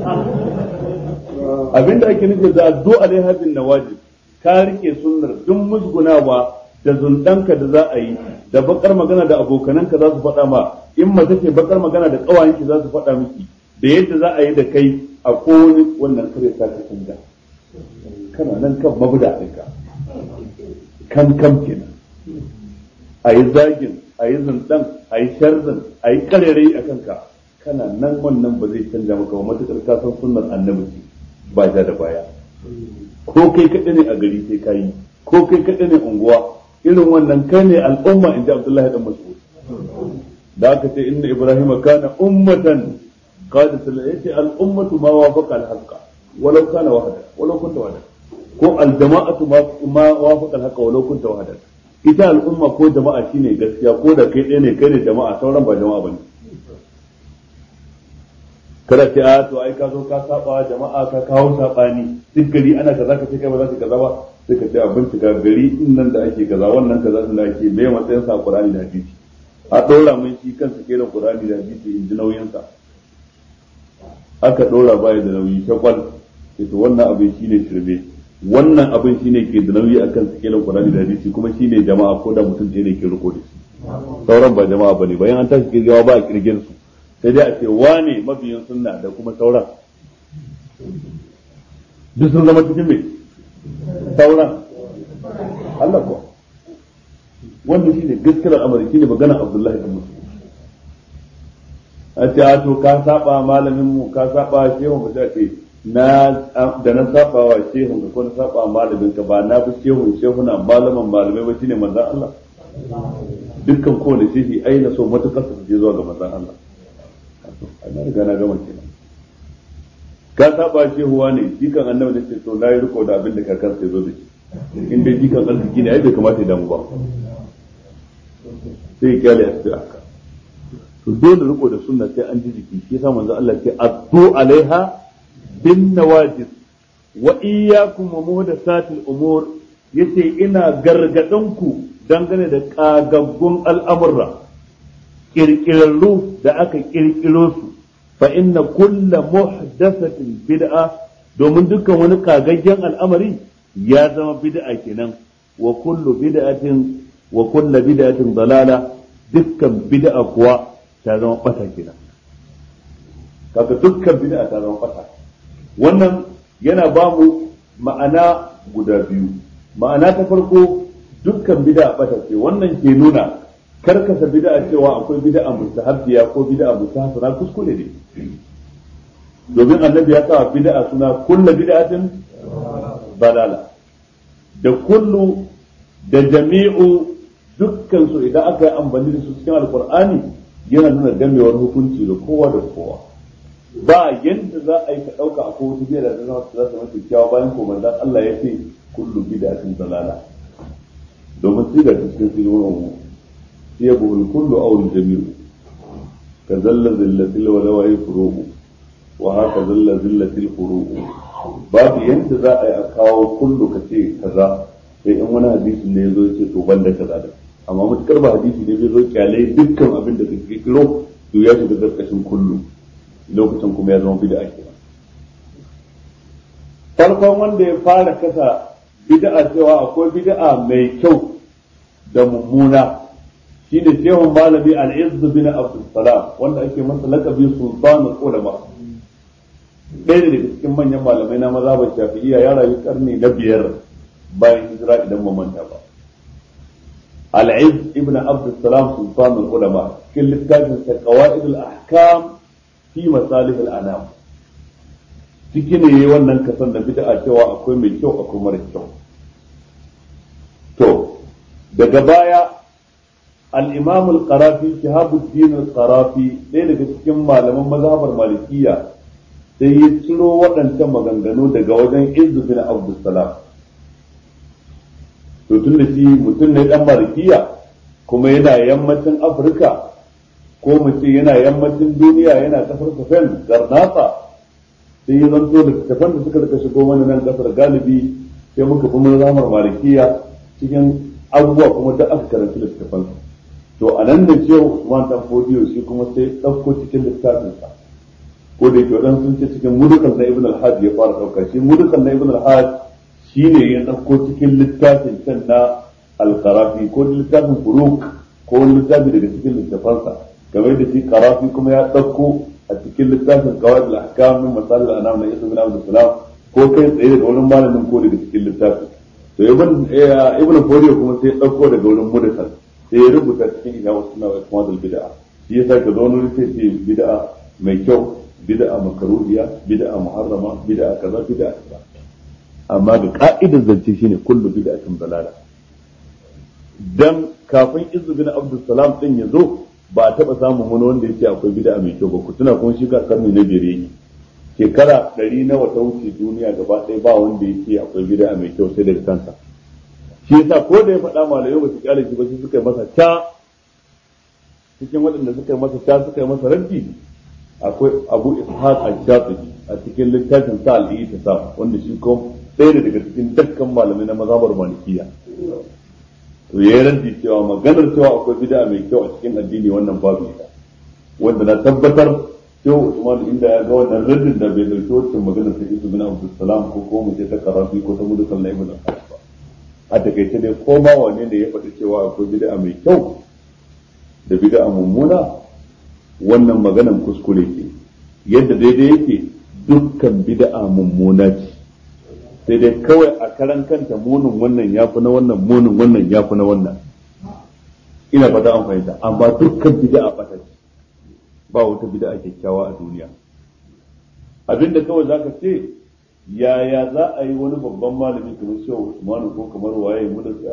abinda ake nufi da addu alaiha bin nawajid ka rike sunnar duk musgunawa da zundanka da za a yi da bakar magana da abokananka za su faɗa ma in mace ce bakar magana da ƙawayenki za su faɗa miki da yadda za a yi da kai a kowane wannan kare ta ka canja kana nan kan mabuda ɗinka kan kam kenan a yi zagin a yi zundan a yi sharzan a yi karerai a kanka kana nan wannan ba zai canja maka ba matuƙar ka san sunnar annabi ba ja da baya ko kai kaɗai ne a gari sai ka yi ko kai kaɗai ne unguwa irin wannan kai ne al'umma in ji abdullahi dan mas'ud da aka ce inna ibrahim kana ummatan qadat yace al'ummatu ma wafaqa al-haqqa walau kana wahada walau kunta wahada ko al-jama'atu ma wafaqa al-haqqa walau kunta wahada ita al'umma ko jama'a shine gaskiya ko da kai ɗaya ne kai ne jama'a sauran ba jama'a bane kada ce a to ai ka zo ka saba jama'a ka kawo sabani duk gari ana kaza ka ce kai ba za ka kaza ba sai ka ce a bincika gari in nan da ake kaza wannan kaza din da ake mai matsayin sa Qur'ani da hadisi a dora mun shi kansa kenan Qur'ani da hadisi in ji nauyin sa aka dora baya da nauyi shakwal sai to wannan abin shine shirme wannan abin shine ke da nauyi akan sikelin Qur'ani da hadisi kuma shine jama'a ko da mutum ɗaya ne ke riko da shi sauran ba jama'a bane bayan an tashi kirgawa ba a kirgin su sai dai a ce wane mabiyin sunna da kuma sauran duk sun zama cikin mai sauran Allah kuwa wanda shi ne gaskiyar al'amari shi ne magana Abdullahi da Musu a ce a to ka saba malamin mu ka saba shehu mu ce na da na saba wa shehu ko na saba malamin ka ba na bi shehu shehu na malaman malamai ba shine manzon Allah dukkan kowane shehi ai na so matukar su je zuwa ga manzon Allah na riga na gama kenan ka saba shehuwa ne jikan annabi da ce to na yi riko da abin da kakar sai zo da shi in dai jikan arziki ne ai bai kamata ya damu ba sai ya kyale a cikin haka to dole riko da sunna sai an ji jiki shi yasa manzo Allah ce addu alaiha bin nawajis wa iyyakum wa muhdathatil umur yace ina gargadan ku dangane da kagaggun al'amurra kirkirarru da aka kirkiro su fa inna kulla muhdathatin bid'a domin dukkan wani kagaggen al'amari ya zama bid'a kenan wa kullu bid'atin wa kullu bid'atin dalala dukkan bid'a kuwa ta zama bata kenan kaga dukkan bid'a ta zama bata wannan yana ba mu ma'ana guda biyu ma'ana ta farko dukkan bid'a bata ce wannan ke nuna karkasa bid'a cewa akwai bid'a mustahabbiya ko bid'a mustahsana kuskure ne domin annabi ya sa bid'a suna kullu bid'atin balala da kullu da jami'u dukkan su idan aka yi amfani da su cikin alqur'ani yana nuna gamewar hukunci da kowa da kowa ba yadda za a yi ka dauka akwai wata bid'a da za su zama kyakkyawa bayan ko manzon Allah ya ce kullu bid'atin dalala domin siga ta cikin sigonin mu sai ya buhul kullu aw jami'u ka zalla zillatil wa lawai furu'u wa haka zalla zillatil furu'u babu yanda za a yi a kawo kullu ka ce kaza sai in wani hadisi ne zo ce to banda kaza da amma mutukar ba hadisi ne zai zo kyale dukkan abin da kake kiro to ya shiga karkashin kullu lokacin kuma ya zama bid'a kenan farkon wanda ya fara kasa bid'a cewa akwai bid'a mai kyau da mummuna shine shehun malami al-izz bin abdul salam wanda ake masa lakabi sultanul ulama ɗaya daga cikin manyan malamai na mazhabar shafi'iyya ya rayu karni na biyar bayan hijira idan ba manta ba al-izz ibn abdul salam sultanul ulama cikin littafin sa qawaid al-ahkam fi masalih al-anam ciki ne yayi wannan kasan da bid'a cewa akwai mai kyau akwai mara kyau to daga baya al-imam al-qarafi shihabuddin al-qarafi ɗaya daga cikin malaman mazhabar malikiya sai ya ciro waɗancan maganganu daga wajen izu bin abdussalam to tun da shi mutum ne dan malikiya kuma yana yammacin afirka ko mu ce yana yammacin duniya yana kasar spain garnata sai ya zanto da tafan da suka rika shigo mana nan kasar galibi sai muka fi mazhamar malikiya cikin abubuwa kuma da aka karanta littafan to a nan da cewa Usman dan Fodiyo shi kuma sai ɗauko cikin littafinsa ko da yake wadan sun ce cikin mudukan na Ibn al-Hajj ya fara ɗauka shi mudukan na Ibn al-Hajj shine ya ɗauko cikin littafin can na al-Qarafi ko littafin Furuq ko littafi daga cikin littafansa kamar da shi Qarafi kuma ya ɗauko a cikin littafin Qawaid al-Ahkam min Masalih al-Anam na Isa bin Abdul Salam ko kai tsaye daga wurin malamin ko daga cikin littafin to ibn ibn Fodiyo kuma sai ya ɗauko daga wurin mudukan sai ya rubuta cikin ina wasu na wasu bid'a shi yasa ka zo wani sai ce bid'a mai kyau bid'a makaruhiya bid'a muharrama bid'a kaza bid'a kaza amma ga ka'idar zance shine kullu bid'atin dalala dan kafin izu bin abdul salam din ya zo ba a taba samun wani wanda yake akwai bid'a mai kyau ba ku tuna kuma shi kakar ne na biyar yake shekara ɗari nawa ta wuce duniya gaba ɗaya ba wanda yake akwai bid'a mai kyau sai daga kansa shi yasa ko da ya faɗa malamai ba su kyale shi ba sai suka yi masa ta cikin waɗanda suka yi masa ta suka yi masa raddi akwai abu ishaq al-shafi'i a cikin littafin sa al-ihtisab wanda shi ko ɗaya ne daga cikin dukkan malamai na mazhabar malikiya to yayi raddi cewa maganar cewa akwai bid'a mai kyau a cikin addini wannan babu ita wanda na tabbatar cewa Usman inda ya ga wannan raddin da bai dauki wancan maganar ta Isu bin Abdul Salam ko ko mu ce ta Karafi ko ta Mudukan na Ibn ba a takaice dai ko ma wane ne ya faɗi cewa akwai bid'a mai kyau da bid'a mummuna wannan maganan kuskure ke yadda daidai yake dukkan bid'a mummuna ce sai dai kawai a karan kanta munin wannan ya fi na wannan munin wannan ya fi na wannan ina fata an fahimta amma dukkan bid'a bata ce ba wata bid'a kyakkyawa a duniya abinda kawai zaka ce yaya za a yi wani babban malami kamar shehu usmanu ko kamar waye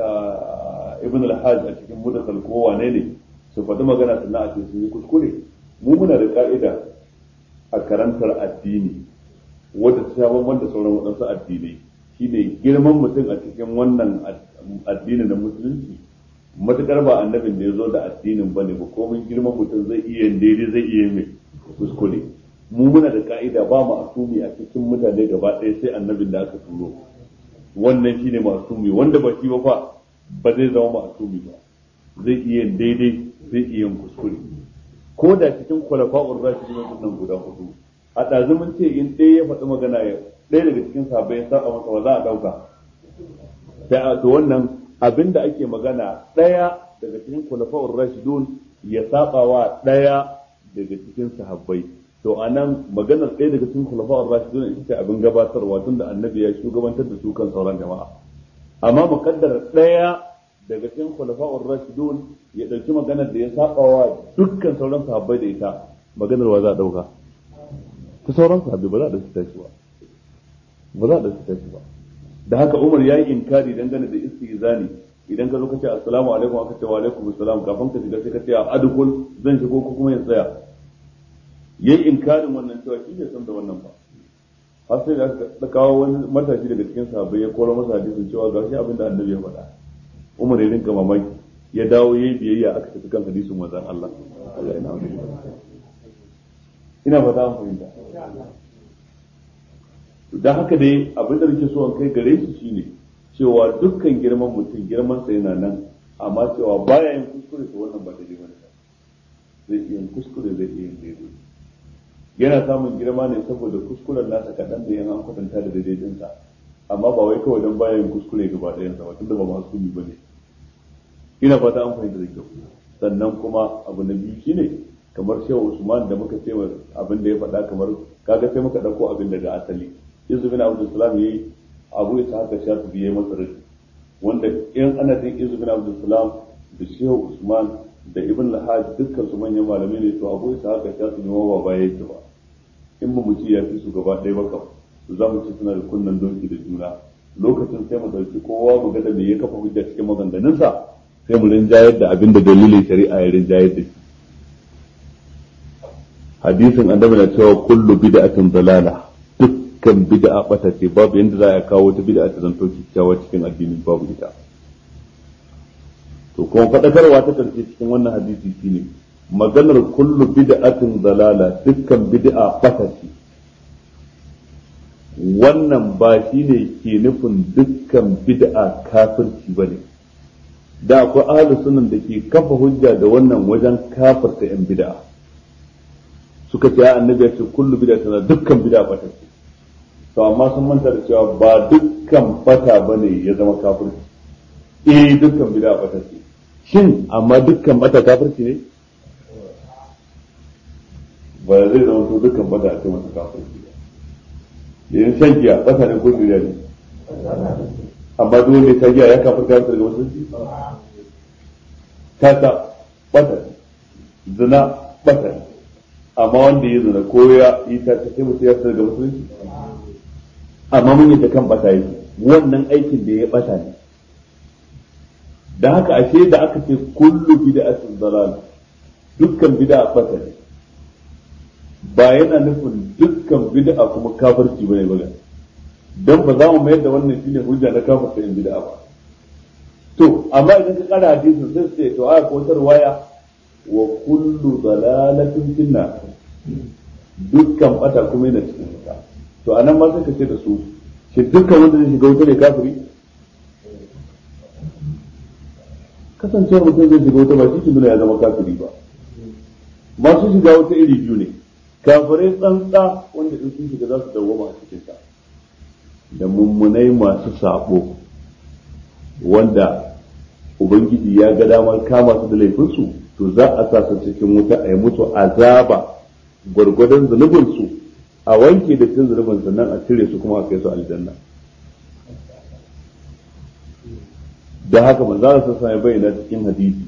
ibn al-hajj a cikin mudakal ko wane ne su faɗi magana sannan a ce sun yi kuskure mu muna da ka'ida a karantar addini wadda ta sha bamban da sauran waɗansu addinai shine girman mutum a cikin wannan addini na musulunci matukar ba annabin da ya zo da addinin ba ne ba komai girman mutum zai iya daidai zai iya mai kuskure mu muna da ka'ida ba mu asumi a cikin mutane gaba ɗaya sai annabin da aka turo wannan shine masumi wanda ba shi ba fa ba zai zama masumi ba zai iya daidai zai iya kuskure ko da cikin kwalafa'ur rashidin nan guda hudu a ɗazu mun ce in ɗaya ya faɗi magana ya ɗaya daga cikin sahabbai ya saba masa ba za a ɗauka sai a to wannan abin da ake magana ɗaya daga cikin kwalafa'ur rashidun ya saba wa ɗaya daga cikin sahabbai to a nan maganar ɗaya daga cikin kwalafa'ur rashidun ita ce abin gabatarwa tun da annabi ya shugabantar da su kan sauran jama'a amma mukaddar ɗaya daga cikin kwalafa'ur rashidun ya ɗauki maganar da ya saba wa dukkan sauran sahabbai da ita maganar wa za a ɗauka ta sauran sahabbai ba za a ɗauki tashi ba ba za a ɗauki tashi ba da haka Umar ya yi inkari dangane da istizani idan ka zo ka ce assalamu alaikum aka ce wa alaikum assalam kafin ka shiga sai ka ce adukul zan shigo ko kuma ya tsaya yayi inkarin wannan cewa shi bai san da wannan ba har sai da aka kawo wani matashi daga cikin sahabbai ya koro masa hadisin cewa ga shi abin da annabi ya faɗa Umar ya rinka mamaki ya dawo yayi biyayya aka tafi kan hadisin manzon Allah Allah ina wani ina fata an fahimta dan haka dai abin da nake so an kai gare shi shine cewa dukkan girman mutum girman sa yana nan amma cewa baya yin kuskure to wannan ba daidai bane zai iya yin kuskure zai iya yin daidai yana samun girma ne saboda kuskuren nasa kaɗan da yana kwatanta da daidaitinsa amma ba wai kawai don bayan kuskure gaba ɗayansa ba tunda ba masu ba ne ina fata an fahimta da kyau sannan kuma abu na biyu shine kamar shehu usman da muka ce abin da ya faɗa kamar kaga sai muka ɗauko abin daga asali izu bin abdul salam yayi abu ya haka shafi biye masa rashi wanda in ana jin izu bin abdul salam da shehu usman da ibn lahaj dukkan su manyan malamai ne to abu isa haka shafi ne ba baya yake ba in mu ci ya fi su gaba ɗaya ba kam to za mu ci suna da kunnan donki da juna lokacin sai mu ɗauki kowa mu ga da me ya kafa hujja cikin maganganunsa sai mu rinjayar da abin da dalilin shari'a ya rinjayar da shi hadisin annabi na cewa kullu bid'atin dalala dukkan bid'a bata ce babu yanda za a kawo ta bid'a ta zanto kyakkyawa cikin addinin babu ita to kuma faɗakarwa ta karshe cikin wannan hadisi shine maganar kullu bid'atin dalala dukkan bid'a bata ce wannan ba shine ke nufin dukkan bid'a kafirci bane da akwai ahlus sunan da ke kafa hujja da wannan wajen kafirta yan bid'a suka ce annabi ya ce kullu bid'a tana dukkan bid'a bata ce to amma sun manta da cewa ba dukkan bata bane ya zama kafirci eh dukkan bid'a bata ce shin amma dukkan bata kafirci ne ba zai zama to dukkan bata a ce masa kafirci ba yanzu shan giya bata ne ko bid'a ne amma duk wanda ta giya ya kafirta daga musulunci tata bata ne zina bata ne amma wanda ya zina ko ya yi ta sai mutum ya fita daga musulunci amma mun yi ta kan bata yake wannan aikin da ya bata ne da haka ashe da aka ce kullu bid'atin dalal dukkan bid'a bata ne ba yana nufin dukkan bid'a kuma kafirci bane ba dan ba za mu mayar da wannan shine hujja na kafirta yin bid'a ba to amma idan ka kara hadisin sai sai to aya ko waya wa kullu dalalatin finna dukkan bata kuma yana cikin wuta to anan ma sai ka ce da su shi dukkan wanda zai shiga wuta ne kafiri kasancewar mutum zai shiga wuta ba shi ke nuna ya zama kafiri ba masu shiga wuta iri biyu ne kafirai tsantsa wanda in sun shiga za su dawwama a cikin ta da mummunai masu sabo wanda ubangiji ya ga damar kama su da laifinsu to za a sa su cikin wuta a yi musu azaba gwargwadon zunubinsu a wanke da cin zunubin sannan a cire su kuma a kai su aljanna da haka manzo Allah sallallahu alaihi bayyana cikin hadisi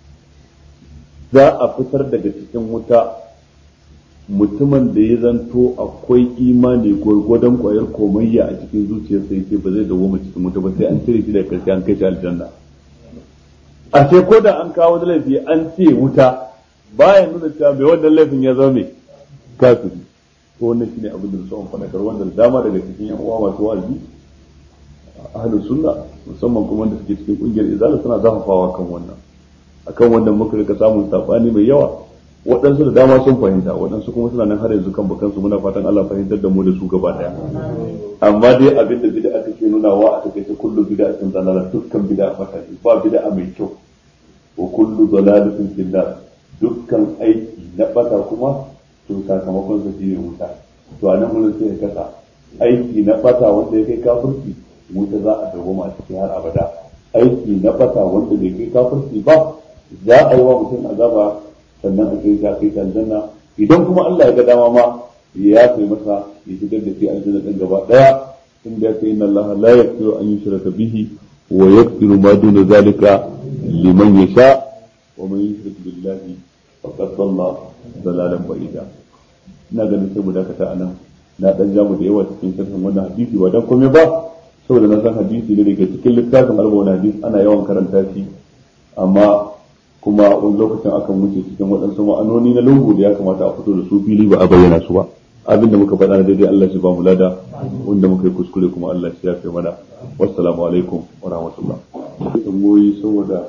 za a fitar daga cikin wuta mutumin da ya zanto akwai imani gwargwadon kwayar komayya a cikin zuciyarsa yake ba zai dawo cikin wuta ba sai an cire shi daga karshe an kai shi aljanna a sai ko da an kawo da laifi an ce wuta baya nuna cewa bai wannan laifin ya zama mai kafiri ko wannan shine abin da su faɗakar wanda da dama daga cikin yan uwa masu wa'azi ahlus sunna musamman kuma wanda suke cikin kungiyar izala suna zafafawa kan wannan akan wannan muka rika samun sabani mai yawa waɗansu da dama sun fahimta waɗansu kuma suna nan har yanzu kan bakansu muna fatan Allah fahimtar da mu da su gaba daya amma dai abin da bid'a take nuna wa a take kullu bid'atin dalala dukkan bid'a fata ba bid'a mai kyau wa kullu dalalatin fil nar dukkan aiki na bata kuma to sakamakon sa shine wuta to anan mun sai ya kasa aiki na bata wanda ya kai kafirci wuta za a dawo a cikin har abada aiki na bata wanda bai kai kafirci ba za a yi wa mutum azaba sannan a kai kai aljanna idan kuma Allah ya ga dama ma ya kai masa ya shigar da shi aljanna din gaba daya inda ya inna Allah la yaghfiru an yushraka bihi wa yaghfiru ma duna zalika liman yasha wa man yushrik billahi faqad dhalla dalalan ba'ida ina ganin sai mu dakata anan na dan jamu da yawa cikin sharhin wannan hadisi ba dan komai ba saboda na san hadisi ne daga cikin littafin arba'un hadisi ana yawan karanta shi amma kuma wani lokacin akan wuce cikin waɗansu ma'anoni na lungu da ya kamata a fito da su fili ba a bayyana su ba abin da muka faɗa na daidai Allah shi ba mu lada wanda muka yi kuskure kuma Allah shi ya fi mana wassalamu alaikum wa rahmatullah tamboyi saboda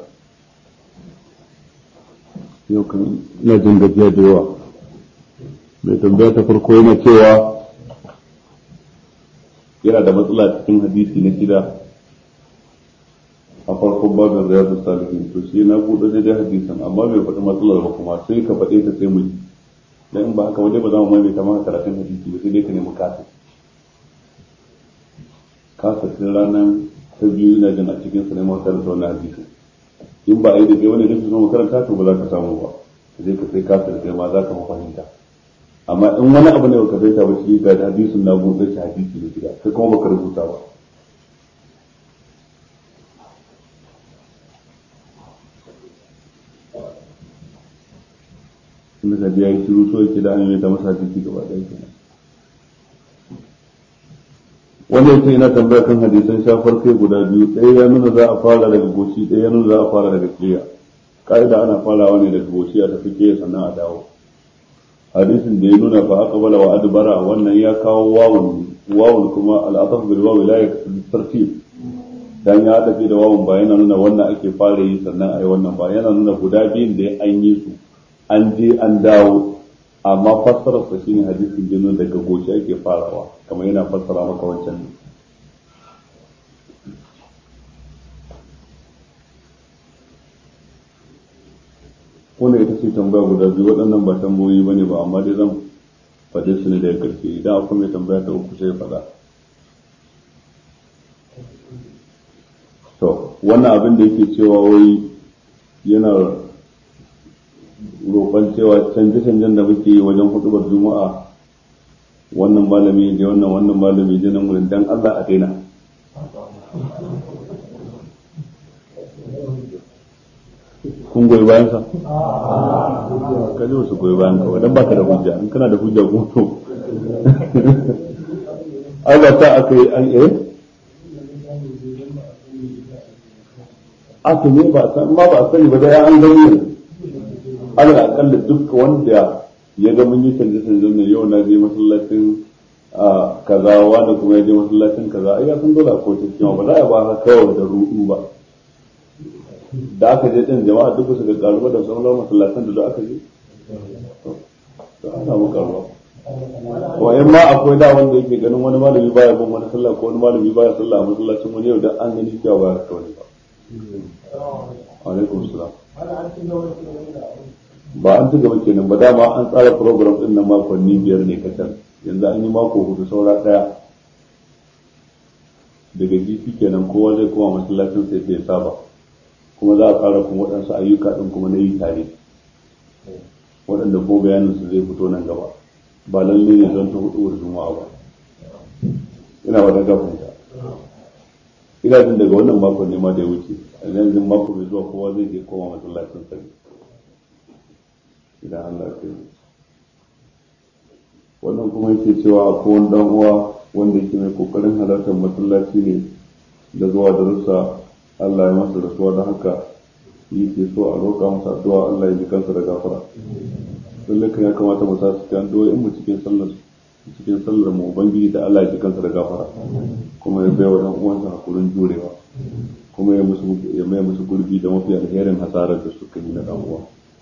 yau kan ina jin gajiya da yawa mai tambaya ta farko yana cewa yana da matsala cikin hadisi na shida a farkon babin riyadu salihin to shi na buɗe daidai hadisan amma bai faɗi matsalar ba kuma sai ka faɗe ta sai mu ji dan in ba haka wajen ba za mu maimaita maka karatun hadisi ba sai dai ka nemi kasa kasa tun ranar ta biyu ina jin a cikin sa ne mu karanta wannan hadisi in ba a yi da kai wani da zo makaranta to ba za ka samu ba sai ka sai kasa da kai ma za ka fahimta amma in wani abu ne baka fahimta ba shi ga hadisin na buɗe shi hadisi ne gida kai kuma baka rubuta ba inda ka ya yi shiru so yake da an yi ta masa hadisi gaba ɗaya kenan wanda yake yana tambaya kan hadisan shafar kai guda biyu ɗaya ya nuna za a fara daga goshi ɗaya ya nuna za a fara daga kiya ka'ida ana farawa ne daga goshi a tafi kiya sannan a dawo hadisin da ya nuna fa aka bala wa adbara wannan ya kawo wawun wawun kuma al'ataf bil wawi la tartib dan ya tafi da wawun ba yana nuna wannan ake fara yi sannan a yi wannan ba yana nuna guda biyun da an yi su an je an dawo amma fassarar sa shine hadisin da nuna daga goshi ake farawa kamar yana fassara maka wancan ne wannan ita ce tambaya guda biyu waɗannan ba tambayoyi ba ne ba amma dai zan faɗe su ne daga ƙarshe idan akwai mai tambaya ta uku sai faɗa to wannan abin da yake cewa wai yana roƙon cewa canje-canjen da muke yi wajen hudubar juma'a wannan malami da wannan wannan malami da nan wurin dan Allah a daina kun goyi bayan sa ka ji wasu goyi bayan ka wadan baka da hujja in kana da hujja ko to ai ba ta aka yi an eh aka ne ba san ma ba sani ba dai an gani ne alal akalla duk wanda ya ga mun yi canje canje ne yau na je masallacin kaza wanda kuma ya je masallacin kaza ai ya san dole a kowace cikin ba za a ba haka kawai da ruɗu ba da aka je din jama'a duk su ga karuwa da sauran masallatan da aka je to an samu karuwa ko in ma akwai da wanda yake ganin wani malami baya bin wani sallah ko wani malami baya sallah a masallacin wani yau da an gani cewa ba haka wani ba alaikum salam ba an ci gaba kenan ba dama an tsara program din nan makonni biyar ne kacal yanzu an yi mako hudu saura daya daga jiki kenan kowa zai koma masallacin sai sai saba kuma za a fara kuma waɗansu ayyuka ɗin kuma na yi tare waɗanda ko bayanin su zai fito nan gaba ba lalle ne don ta hudu juma'a ba ina wata gafinta ina jin daga wannan makon ne ma da ya wuce a yanzu mako mai zuwa kowa zai je koma masallacin sani idan Allah ya yi wannan kuma yake cewa akwai wani dan uwa wanda yake mai kokarin halartar masallaci ne da zuwa darussa Allah ya masa rasuwa don haka yake so a roƙa masa addu'a Allah ya ji kansa da gafara lallai kan ya kamata mu sa cikin addu'o'in mu cikin sallar cikin sallar mu ubangiji da Allah ya ji kansa da gafara kuma ya bai wa dan uwansa hakurin jurewa kuma ya musu ya mai musu gurbi da mafi alherin hasarar da suka yi na dan uwa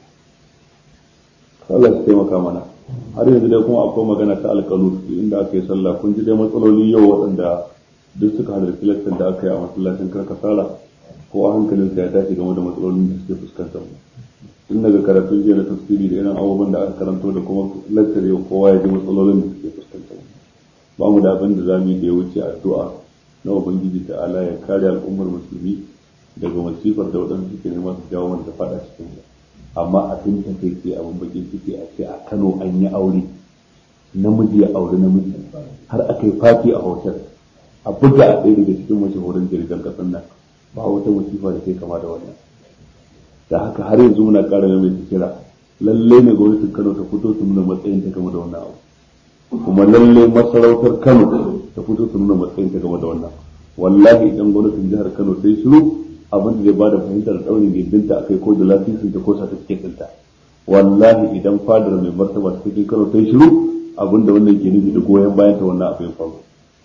Allah ya taimaka mana har yanzu dai kuma akwai magana ta alƙalu inda aka yi sallah kun ji dai matsaloli yau waɗanda duk suka halarci lakcin da aka yi a masallacin karkasara ko a hankalin ya tashi game da matsalolin da suke fuskantar mu tun daga karatun jiya na tafsiri da irin abubuwan da aka karanto da kuma lakcar yau kowa ya ji matsalolin da suke fuskantar mu ba mu da abin da za mu yi da ya wuce addu'a na ubangiji ta ala ya kare al'ummar musulmi daga masifar da waɗanda suke nema su jawo wanda faɗa cikin mu amma abin ta kai ce abin bakin ciki a ce a Kano an yi aure namiji ya aure namiji har aka yi fati a hotel a buga a ɗaya daga cikin mashahurin jirgin ƙasar nan ba wata musifa da kai kama da wannan da haka har yanzu muna ƙara mai kira lallai ne gwamnatin Kano ta fito ta nuna matsayin ta game da wannan abu kuma lallai masarautar Kano ta fito ta nuna matsayin ta game da wannan wallahi idan gwamnatin jihar Kano ta yi shiru abin da zai bada fahimtar daurin gindinta akai ko da lasisin ta ko certificate ɗinta wallahi idan fadar mai martaba ta cikin Kano ta yi shiru abin da wannan ke nufi da goyon bayan ta wannan abin faru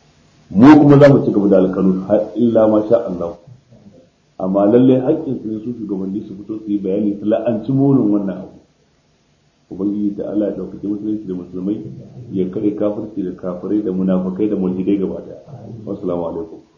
mu kuma za mu ci gaba da alkanu har illa ma sha Allah amma lalle haƙƙin su ne su shugabanni su fito su yi bayani su la'anci munin wannan abu ubangiji da Allah ya ɗaukaki musulunci da musulmai ya kare kafirci da kafirai da munafukai da mulhidai gaba daya wassalamu alaikum